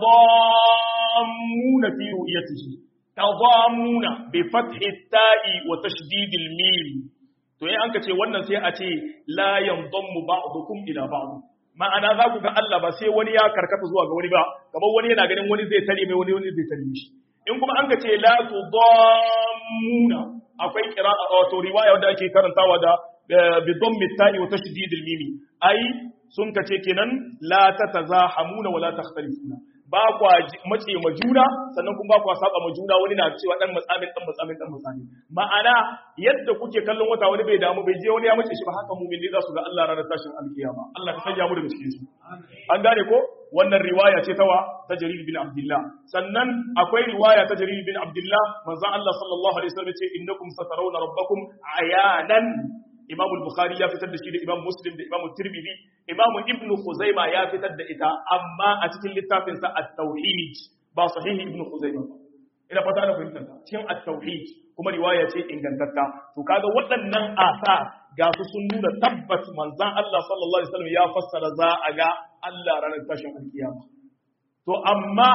tadamuna fi ru'yatihi tadamuna bi fathi ta'i wa tashdid al-mim to in an ka ce wannan sai a ce la yandammu ba'dukum ila ba'd ma'ana za ku ga Allah ba sai wani ya karkata zuwa ga wani ba kamar wani yana ganin wani zai tare mai wani wani zai tare mishi in kuma an ka ce la tudammuna akwai qira'a wato riwaya wanda ake karantawa da bi dhammi ta'i wa tashdid al-mimi ai sun kace kenan la tatazahamuna wa la takhtalifuna ba kwa mace ma juna sannan kuma ba kwa saba ma juna wani na cewa dan matsamin dan matsamin dan matsamin ma'ana yadda kuke kallon wata wani bai damu bai je wani ya mace shi ba haka mu'mini za su ga Allah ranar tashin alkiyama Allah ka sanya mu daga cikin su an gane ko wannan riwaya ce tawa ta Jarir bin Abdullah sannan akwai riwaya ta Jarir bin Abdullah manzon Allah sallallahu alaihi wasallam ce innakum satarawna rabbakum ayanan Imam al-Bukhari ya fitar da shi da Imam Muslim da Imam Tirmidhi Imam Ibn Khuzaimah ya fitar da ita amma a cikin littafin sa At-Tauhid ba sahihi Ibn Khuzaimah ina fata da fahimtar cikin At-Tauhid kuma riwaya ce ingantatta to kaga waɗannan asa ga su sun nuna tabbas manzon Allah sallallahu alaihi wasallam ya fassara za a ga Allah ranar tashin alkiyama to amma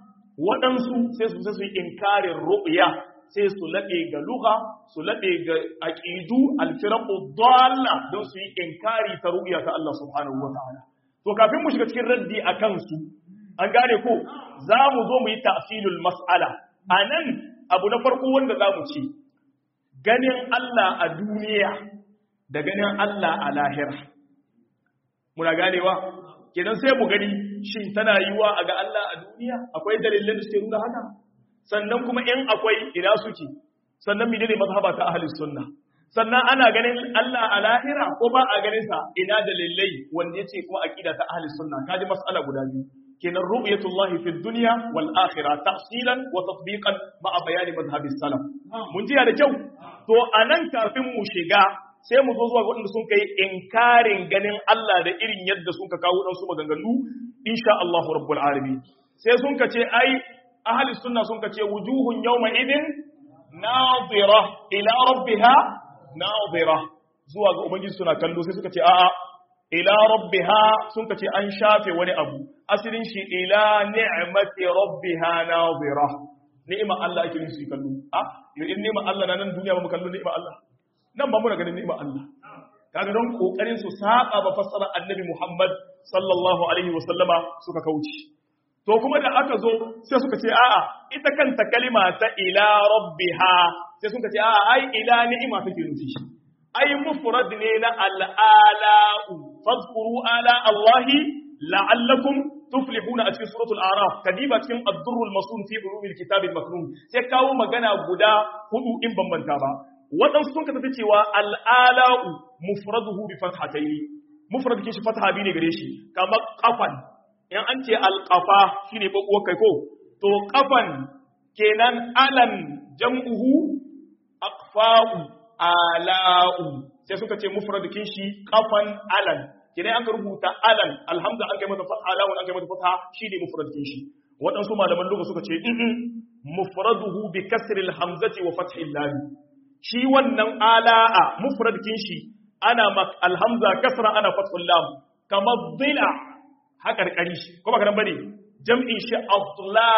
waɗansu sai su sai su yi inkarin ru'ya sai su laɗe ga luha su laɗe ga aƙidu alfiraku dalla don su yi inkari ta ru'ya ta Allah subhanahu wa ta'ala to kafin mu shiga cikin raddi a kansu an gane ko za mu zo mu yi tafsilul mas'ala a nan abu na farko wanda za mu ce ganin Allah a duniya da ganin Allah a lahira muna ganewa kenan sai mu gani shin tana yiwa a ga Allah a duniya akwai dalilin da suke nuna haka sannan kuma in akwai ina suke sannan mene ne mazhaba ta ahli sunna sannan ana ganin Allah a lahira ko ba a ganin sa ina dalilai wanda yace kuma aqida ta ahli sunna kaji mas'ala guda biyu kenan ru'yatullahi fi dunya wal akhirah tafsilan wa tatbiqan ma'a bayani madhhabi salaf mun ji da kyau to anan kafin mu shiga sai mu zo zuwa waɗanda sun kai inkarin ganin Allah da irin yadda sun ka kawo ɗansu maganganu insha Allah rabbul alamin sai sun ka ce ai ahli sunna sun ka ce wujuhun yawma idin nadira ila rabbiha nadira zuwa ga ubangiji suna kallo sai suka ce a'a ila rabbiha sun ka ce an shafe wani abu asalin shi ila ni'mati rabbiha nadira ni'ima Allah ake nufi kallo a yau in ni'ima Allah na nan duniya ba mu kallo ni'ima Allah nan ba muna ganin ni'ima Allah kaga don kokarin su saba ba fassara annabi Muhammad sallallahu alaihi wasallama suka kauce to kuma da aka zo sai suka ce a'a ita kanta kalima ta ila rabbiha sai suka ce a'a ai ila ni'ima take nufi ai mufrad ne na al'ala'u fadhkuru ala allahi la'allakum tuflihuna a cikin suratul araf kadiba cikin ad-durrul masun fi ulumil kitab al-maknun sai kawo magana guda hudu in bambanta ba waɗansu sun ka tafi cewa al'ala'u mufraduhu bi fathataini mufrad kin shi fatha bi ne gare shi kamar kafan in an ce alƙafa shi ne ɓaɓuwar kai ko to ƙafan kenan alan jam'uhu aqfa'u ala'u sai suka ce mufradikin shi ƙafan alan kenan an ka rubuta alan alhamza an kai mata fatha alawun an kai mata fatha shi ne mufradikin shi waɗansu malaman lugha suka ce in mufraduhu bi kasril hamzati wa fathil lam shi wannan ala'a mufradikin shi ana alhamza kasra ana fathul lam kamar dhila haƙarƙari ko ba karan bane jam'in shi adla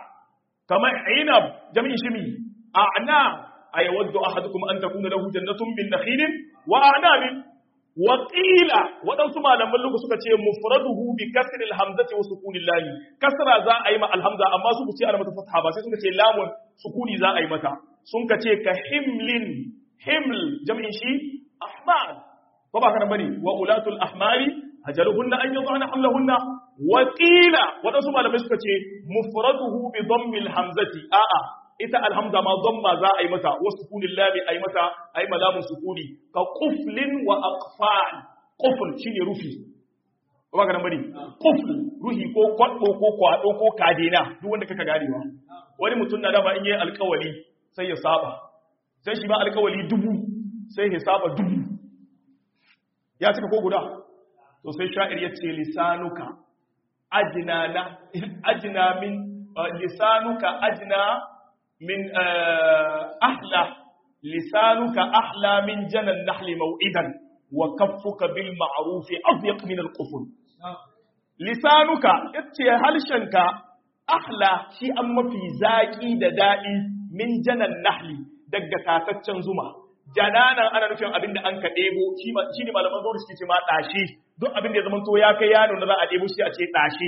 kamar inab jam'in shi mi a'na ay waddu ahadukum an takuna lahu jannatun min nakhilin wa a'nabin wa qila wadansu malaman lugu suka ce mufraduhu bi kasri alhamzati wa sukuni lam kasra za a yi ma alhamza amma su ce ana mata fatha ba sai suka ce lamun sukuni za a yi mata sun ka ce ka himlin himl jam'in shi ahmal ko ba karan bane wa ulatul ahmali ajaluhunna an yadhana hamlahunna wa qila wadansu malamai suka ce mufraduhu bi dhammil hamzati a'a ita alhamza ma dhamma za a yi mata wa sukunil lam ay mata ay malamun sukuni ka quflin wa aqfal qufl shine rufi ko ba kana bari qufl ruhi ko kwaddo ko kwado ko kadena duk wanda kaka ganewa wani mutum na dama in yi alkawali sai ya saba sai shi ma alkawali dubu sai ya saba dubu ya cika ko guda to sai sha'ir ya ce lisanuka ajina na ajina min lisanuka ajina min ahla lisanuka ahla min janan nahli maw'idan wa kaffuka bil ma'ruf adyaq min al quful lisanuka yace halshenka ahla shi an mafi zaki da dadi min janan nahli daga tataccen zuma jananan ana nufin abinda an ka ɗebo shi ne malaman zuwa suke ce ma ɗashe duk abinda ya zamanto ya kai yano na za a ɗebo shi a ce ɗashe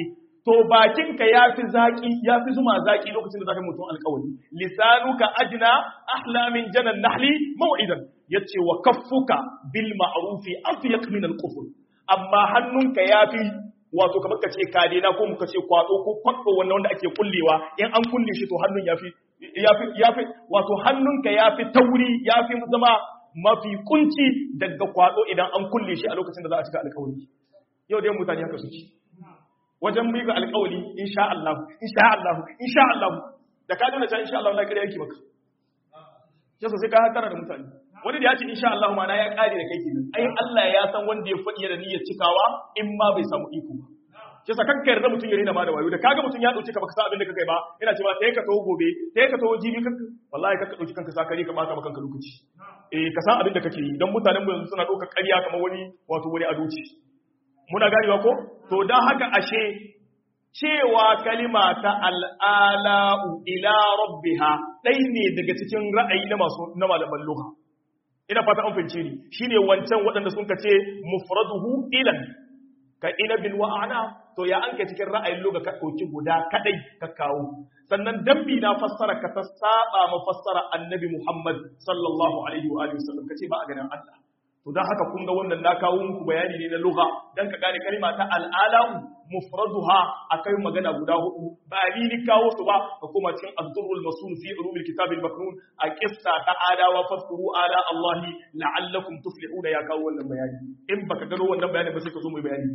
to bakinka ya fi zaki ya fi zuma zaki lokacin da zaka yi mutum alƙawari lisanuka ajna ahla min janan nahli maw'idan yace wa kaffuka bil ma'rufi afyaq min al kufr amma hannunka ya fi wato kamar ka ce kadena ko muka ce kwado ko kwado wannan wanda ake kullewa in an kulle shi to hannun ya fi ya fi wato hannunka ya fi tauri ya fi zama mafi kunci daga kwado idan an kulle shi a lokacin da za a cika alƙawari yau dai mutane haka suke wajen miƙa alƙawari insha Allah insha Allah insha Allah da ka nuna cewa insha Allah na kare yake maka yasa sai ka hatara da mutane wani da ya ce insha Allah ma na ya kare da kai kenan ai Allah ya san wanda ya faɗi da niyyar cikawa in ma bai samu iko ba yasa kanka yarda mutum ya rena ma da wayo da kaga mutum ya dauke ka baka san abin da kake ba ina cewa sai ka tawo gobe sai ka tawo jibi kanka wallahi kanka dauki kanka sakare ka bata maka kanka lokaci eh ka san abin da kake yi dan mutanen mu yanzu suna dauka ƙarya kamar wani wato wani adoci muna ganewa ko to dan haka ashe cewa kalima ta al'ala'u ila rabbiha ɗai ne daga cikin ra'ayi na masu na malaman lugha ina fata an fahimce ni shine wancan waɗanda sun ka ce mufraduhu ilan ka inabin wa ana to ya an ka cikin ra'ayin lugha ka ɗauki guda kadai ka kawo sannan dambi na fassara ka ta saba ma fassara annabi Muhammad sallallahu alaihi wa alihi wasallam kace ba a ganin Allah to dan haka kun ga wannan na kawo muku bayani ne na lugha dan ka gane kalma ta al'alam mufraduha akai magana guda hudu ba ni ni kawo su ba ka kuma cikin az-durrul masul fi ulumil kitab al-maknun a qissa ta adawa fadhkuru ala Allah la'allakum tuflihuna ya kawo wannan bayani in baka gano wannan bayani ba sai ka zo mu bayani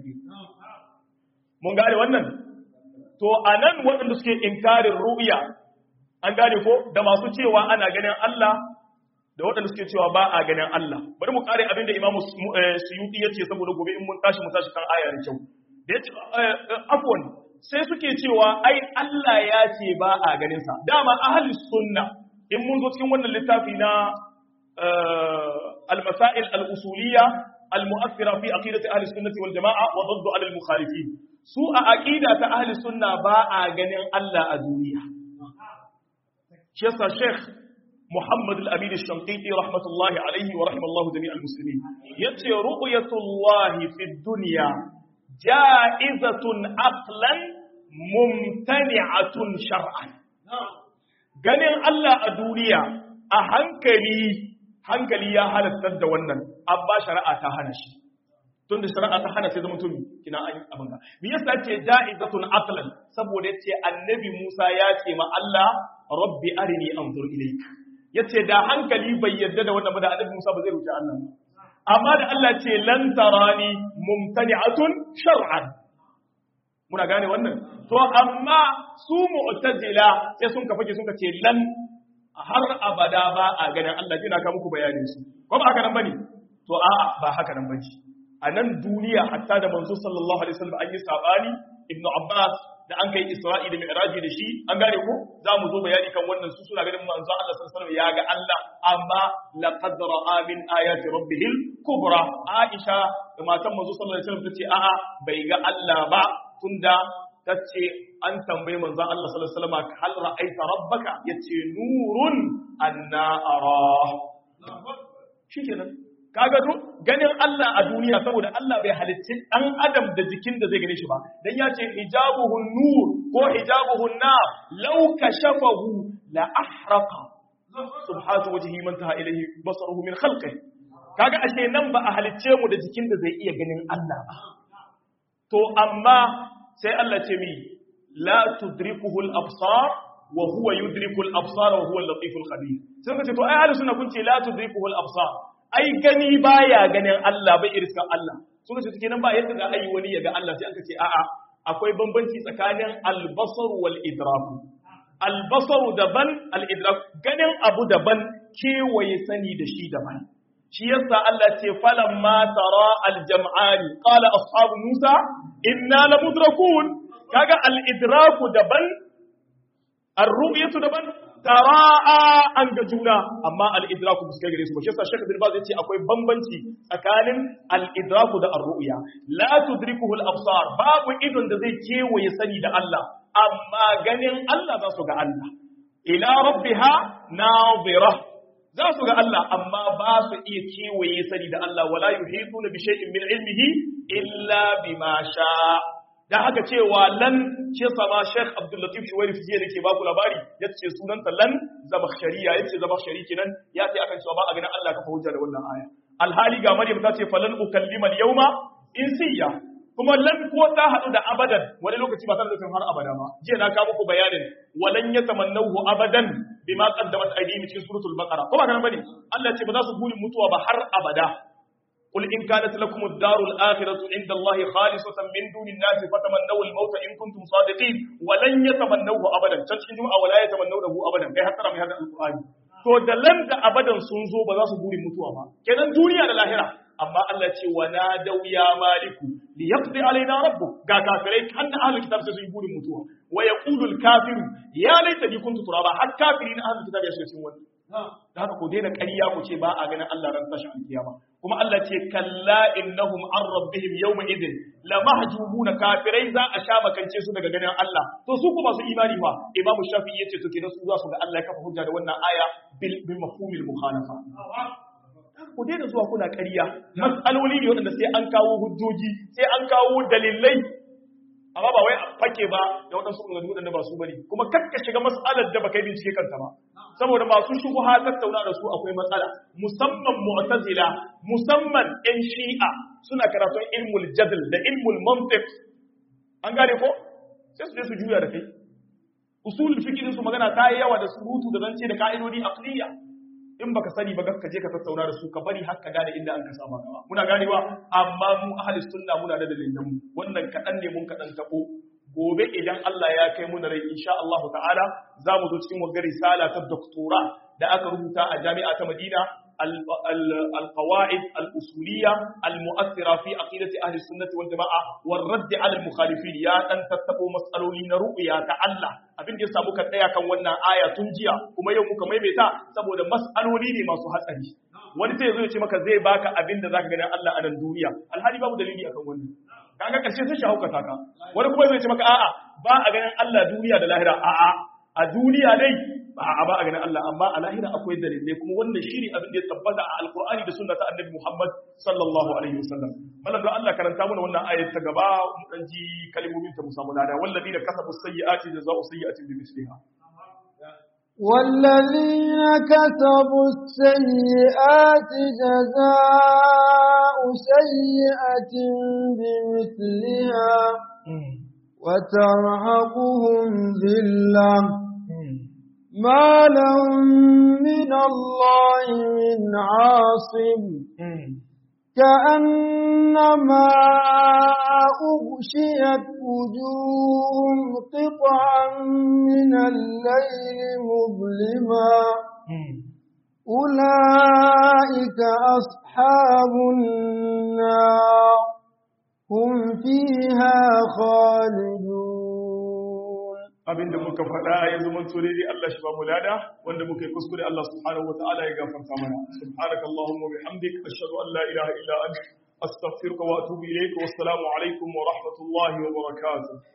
mun gane wannan to anan waɗanda suke inkarin ru'ya an gane ko da masu cewa ana ganin Allah da waɗanda suke cewa ba a ganin Allah bari mu kare abin da Imam Suyuti ya ce saboda gobe in mun tashi mu tashi kan aya da kyau da ya ce afwan sai suke cewa ai Allah ya ce ba a ganin sa dama ahli sunna in mun zo cikin wannan littafi na al-masail al-usuliyya al-mu'athira fi aqidati ahli sunnati wal jamaa wa dhadd ala al-mukhalifin su a aqida ta ahli sunna ba a ganin Allah a duniya shi yasa sheikh محمد الأمين الشنقيطي رحمة الله عليه ورحمة الله جميع المسلمين يتي رؤية الله في الدنيا جائزة عقلا ممتنعة شرعا ganin Allah a duniya a hankali hankali ya halatta da wannan amma shari'a ta hana shi tunda shari'a ta hana sai zama tumi kina an abin ga me yasa ce ja'izatun aqlan saboda yace annabi Musa ya ce ma Allah rabbi arini anzur ilayka ya ce da hankali bai yarda da wannan ba da annabi Musa ba zai roki Allah amma da Allah ce lan tarani mumtani'atun shar'an muna gane wannan to amma su mu'tazila sai sun ka fake sun ka ce lan har abada ba a ganin Allah jina ka muku bayanin su ko ba haka nan bane to a'a ba haka nan bane a nan duniya hatta da manzo sallallahu alaihi wasallam an yi sabani ibnu abbas da an kai Isra'i da Mi'raji da shi an gane ko za mu zo bayani kan wannan su suna ganin manzo Allah sallallahu alaihi wasallam ya ga Allah amma laqad ra'a min ayati rabbihil kubra Aisha da matan manzo sallallahu alaihi wasallam tace a'a bai ga Allah ba tunda tace an tambaye manzo Allah sallallahu alaihi wasallam hal ra'aita rabbaka yace nurun anna ara shikenan kaga ganin Allah a duniya saboda Allah bai halicci dan adam da jikin da zai gane shi ba dan ya ce hijabuhun nur ko hijabuhun nar law kashafahu la ahraqa subhanahu wajhi man taha ilayhi basaruhu min khalqihi kaga ashe nan ba a halicce mu da jikin da zai iya ganin Allah ba to amma sai Allah ce mi la tudrikuhu al-absar wa huwa yudriku al-absar wa huwa al-latif al-khabir sai ka ce to ai ahlus sunna kun ce la tudrikuhu al-absar ai gani baya ganin Allah bai iriskan Allah suka ce kenan ba yadda za a yi wani ya ga Allah sai aka ce a'a akwai bambanci tsakanin albasar wal idrak albasaru daban al idrak ganin abu daban kewaye sani da shi daban shi yasa Allah ce falan ma tara al jam'ani qala ashabu Musa inna lamudrakun kaga al idraku daban ar-ru'yatu daban tara'a an ga juna amma al-idraku ba su kai gare su ba shi yasa Sheikh Bin Baz yace akwai bambanci tsakanin al-idraku da ar-ru'ya la tudrikuhu al-absar babu idon da zai kewaye sani da Allah amma ganin Allah za su ga Allah ila rabbiha nadira za su ga Allah amma ba su iya kewaye sani da Allah wala yuhituna bi shay'in min ilmihi illa bima sha dan haka cewa lan ce sama Sheikh Abdul Latif Shuwairi fiye da ke baku labari yace sunanta lan zamakhshariya yace zamakhshari kenan ya ce akan cewa ba a ganin Allah kafa hujja da wannan aya alhali ga Maryam ta ce falan ukallima al-yawma insiya kuma lan ko ta hadu da abadan wani lokaci ba tare da har abada ba jiya na ka muku bayanin walan yatamannahu abadan bima qaddamat aydihim cikin suratul baqara ko ba kana bane Allah ce ba za su burin mutuwa ba har abada قل إن كانت لكم الدار الآخرة عند الله خالصة من دون الناس فتمنوا الموت إن كنتم صادقين ولن يتمنوه أبدا تشكين جمعة ولا يتمنونه أبدا كي حتى من هذا القرآن to da lan da abadan sun zo ba za su burin mutuwa ba kenan duniya da lahira amma Allah ce wa nadau ya maliku li yaqdi alaina rabbuk ga kafirai kan da ahlul kitab sai su yi burin mutuwa wa yaqulu al kafiru ya laita bi kuntu turaba har kafirin ahlul kitab ya shiga cikin wannan da haka ku daina ƙarya ku ce ba a ganin Allah ran tashin alkiyama kuma Allah ce kalla innahum an rabbihim yawma idin la mahjubuna kafirai za a sha makance su daga ganin Allah to su kuma su imani fa Imam Shafi'i yace to kenan su za su ga Allah ya kafa hujja da wannan aya bil bil mafhumil mukhalafa ku daina zuwa kuna ƙarya mas'aloli ne wanda sai an kawo hujjoji sai an kawo dalilai amma ba wai a fake ba da waɗansu ɓangare waɗanda ba su bane kuma kakka shiga mas'alar da baka yi bincike kanta ba saboda masu shubuha tattauna da su akwai matsala musamman mu'tazila musamman yan shi'a suna karatun ilmul jadal da ilmul mantiq an gane ko sai su je su juya da kai usul fikirin su magana ta yi yawa da surutu da zance da ka'idodi aqliya in baka sani ba ka je ka tattauna da su ka bari har ka gane inda an ka saba gaba muna ganewa amma mu ahli sunna muna da dalilan mu wannan kadan ne mun kadan tabo gobe idan Allah ya kai mu da rai insha Allah ta'ala za mu zo cikin wagar risala ta doktora da aka rubuta a jami'a ta Madina القواعد الأصولية المؤثرة في عقيدة أهل السنة والجماعة والرد على المخالفين يا أن تتقوا مسألولين رؤيا تعالى abin da ya samu ka tsaya kan wannan aya tun jiya kuma yau muka maimaita saboda mas'aloli ne masu hatsari wani sai zo ya ce maka zai baka abin da zaka gani Allah a nan duniya alhali babu dalili akan wannan kaga karshe sun shahuka ka wani kuma zai ce maka a'a ba a ganin Allah duniya da lahira a'a a duniya dai ba a ba a ganin Allah amma a lahira akwai dalilai kuma wannan shine abin da ya tabbata a alqur'ani da sunna ta annabi Muhammad sallallahu alaihi wasallam mallan don Allah karanta mana wannan ayat ta gaba mu dan ji kalmomin ta musamman da walladina kasabu sayyi'ati jazaa'u sayyi'atin bi misliha والذين كسبوا السيئات جزاء سيئة بمثلها وترهقهم ذلة ما لهم من الله من عاصم كأنما أغشيت وجوههم قطعا من الليل مظلما أولئك أصحاب النار هم فيها خالدون abinda muka faɗa yanzu mun tsore dai Allah shi ba mu lada wanda muka yi kuskure Allah subhanahu wa ta'ala ya gafarta mana subhanaka allahumma wa bihamdik ashhadu an la ilaha illa anta astaghfiruka wa atubu ilayk wa assalamu alaikum wa rahmatullahi wa barakatuh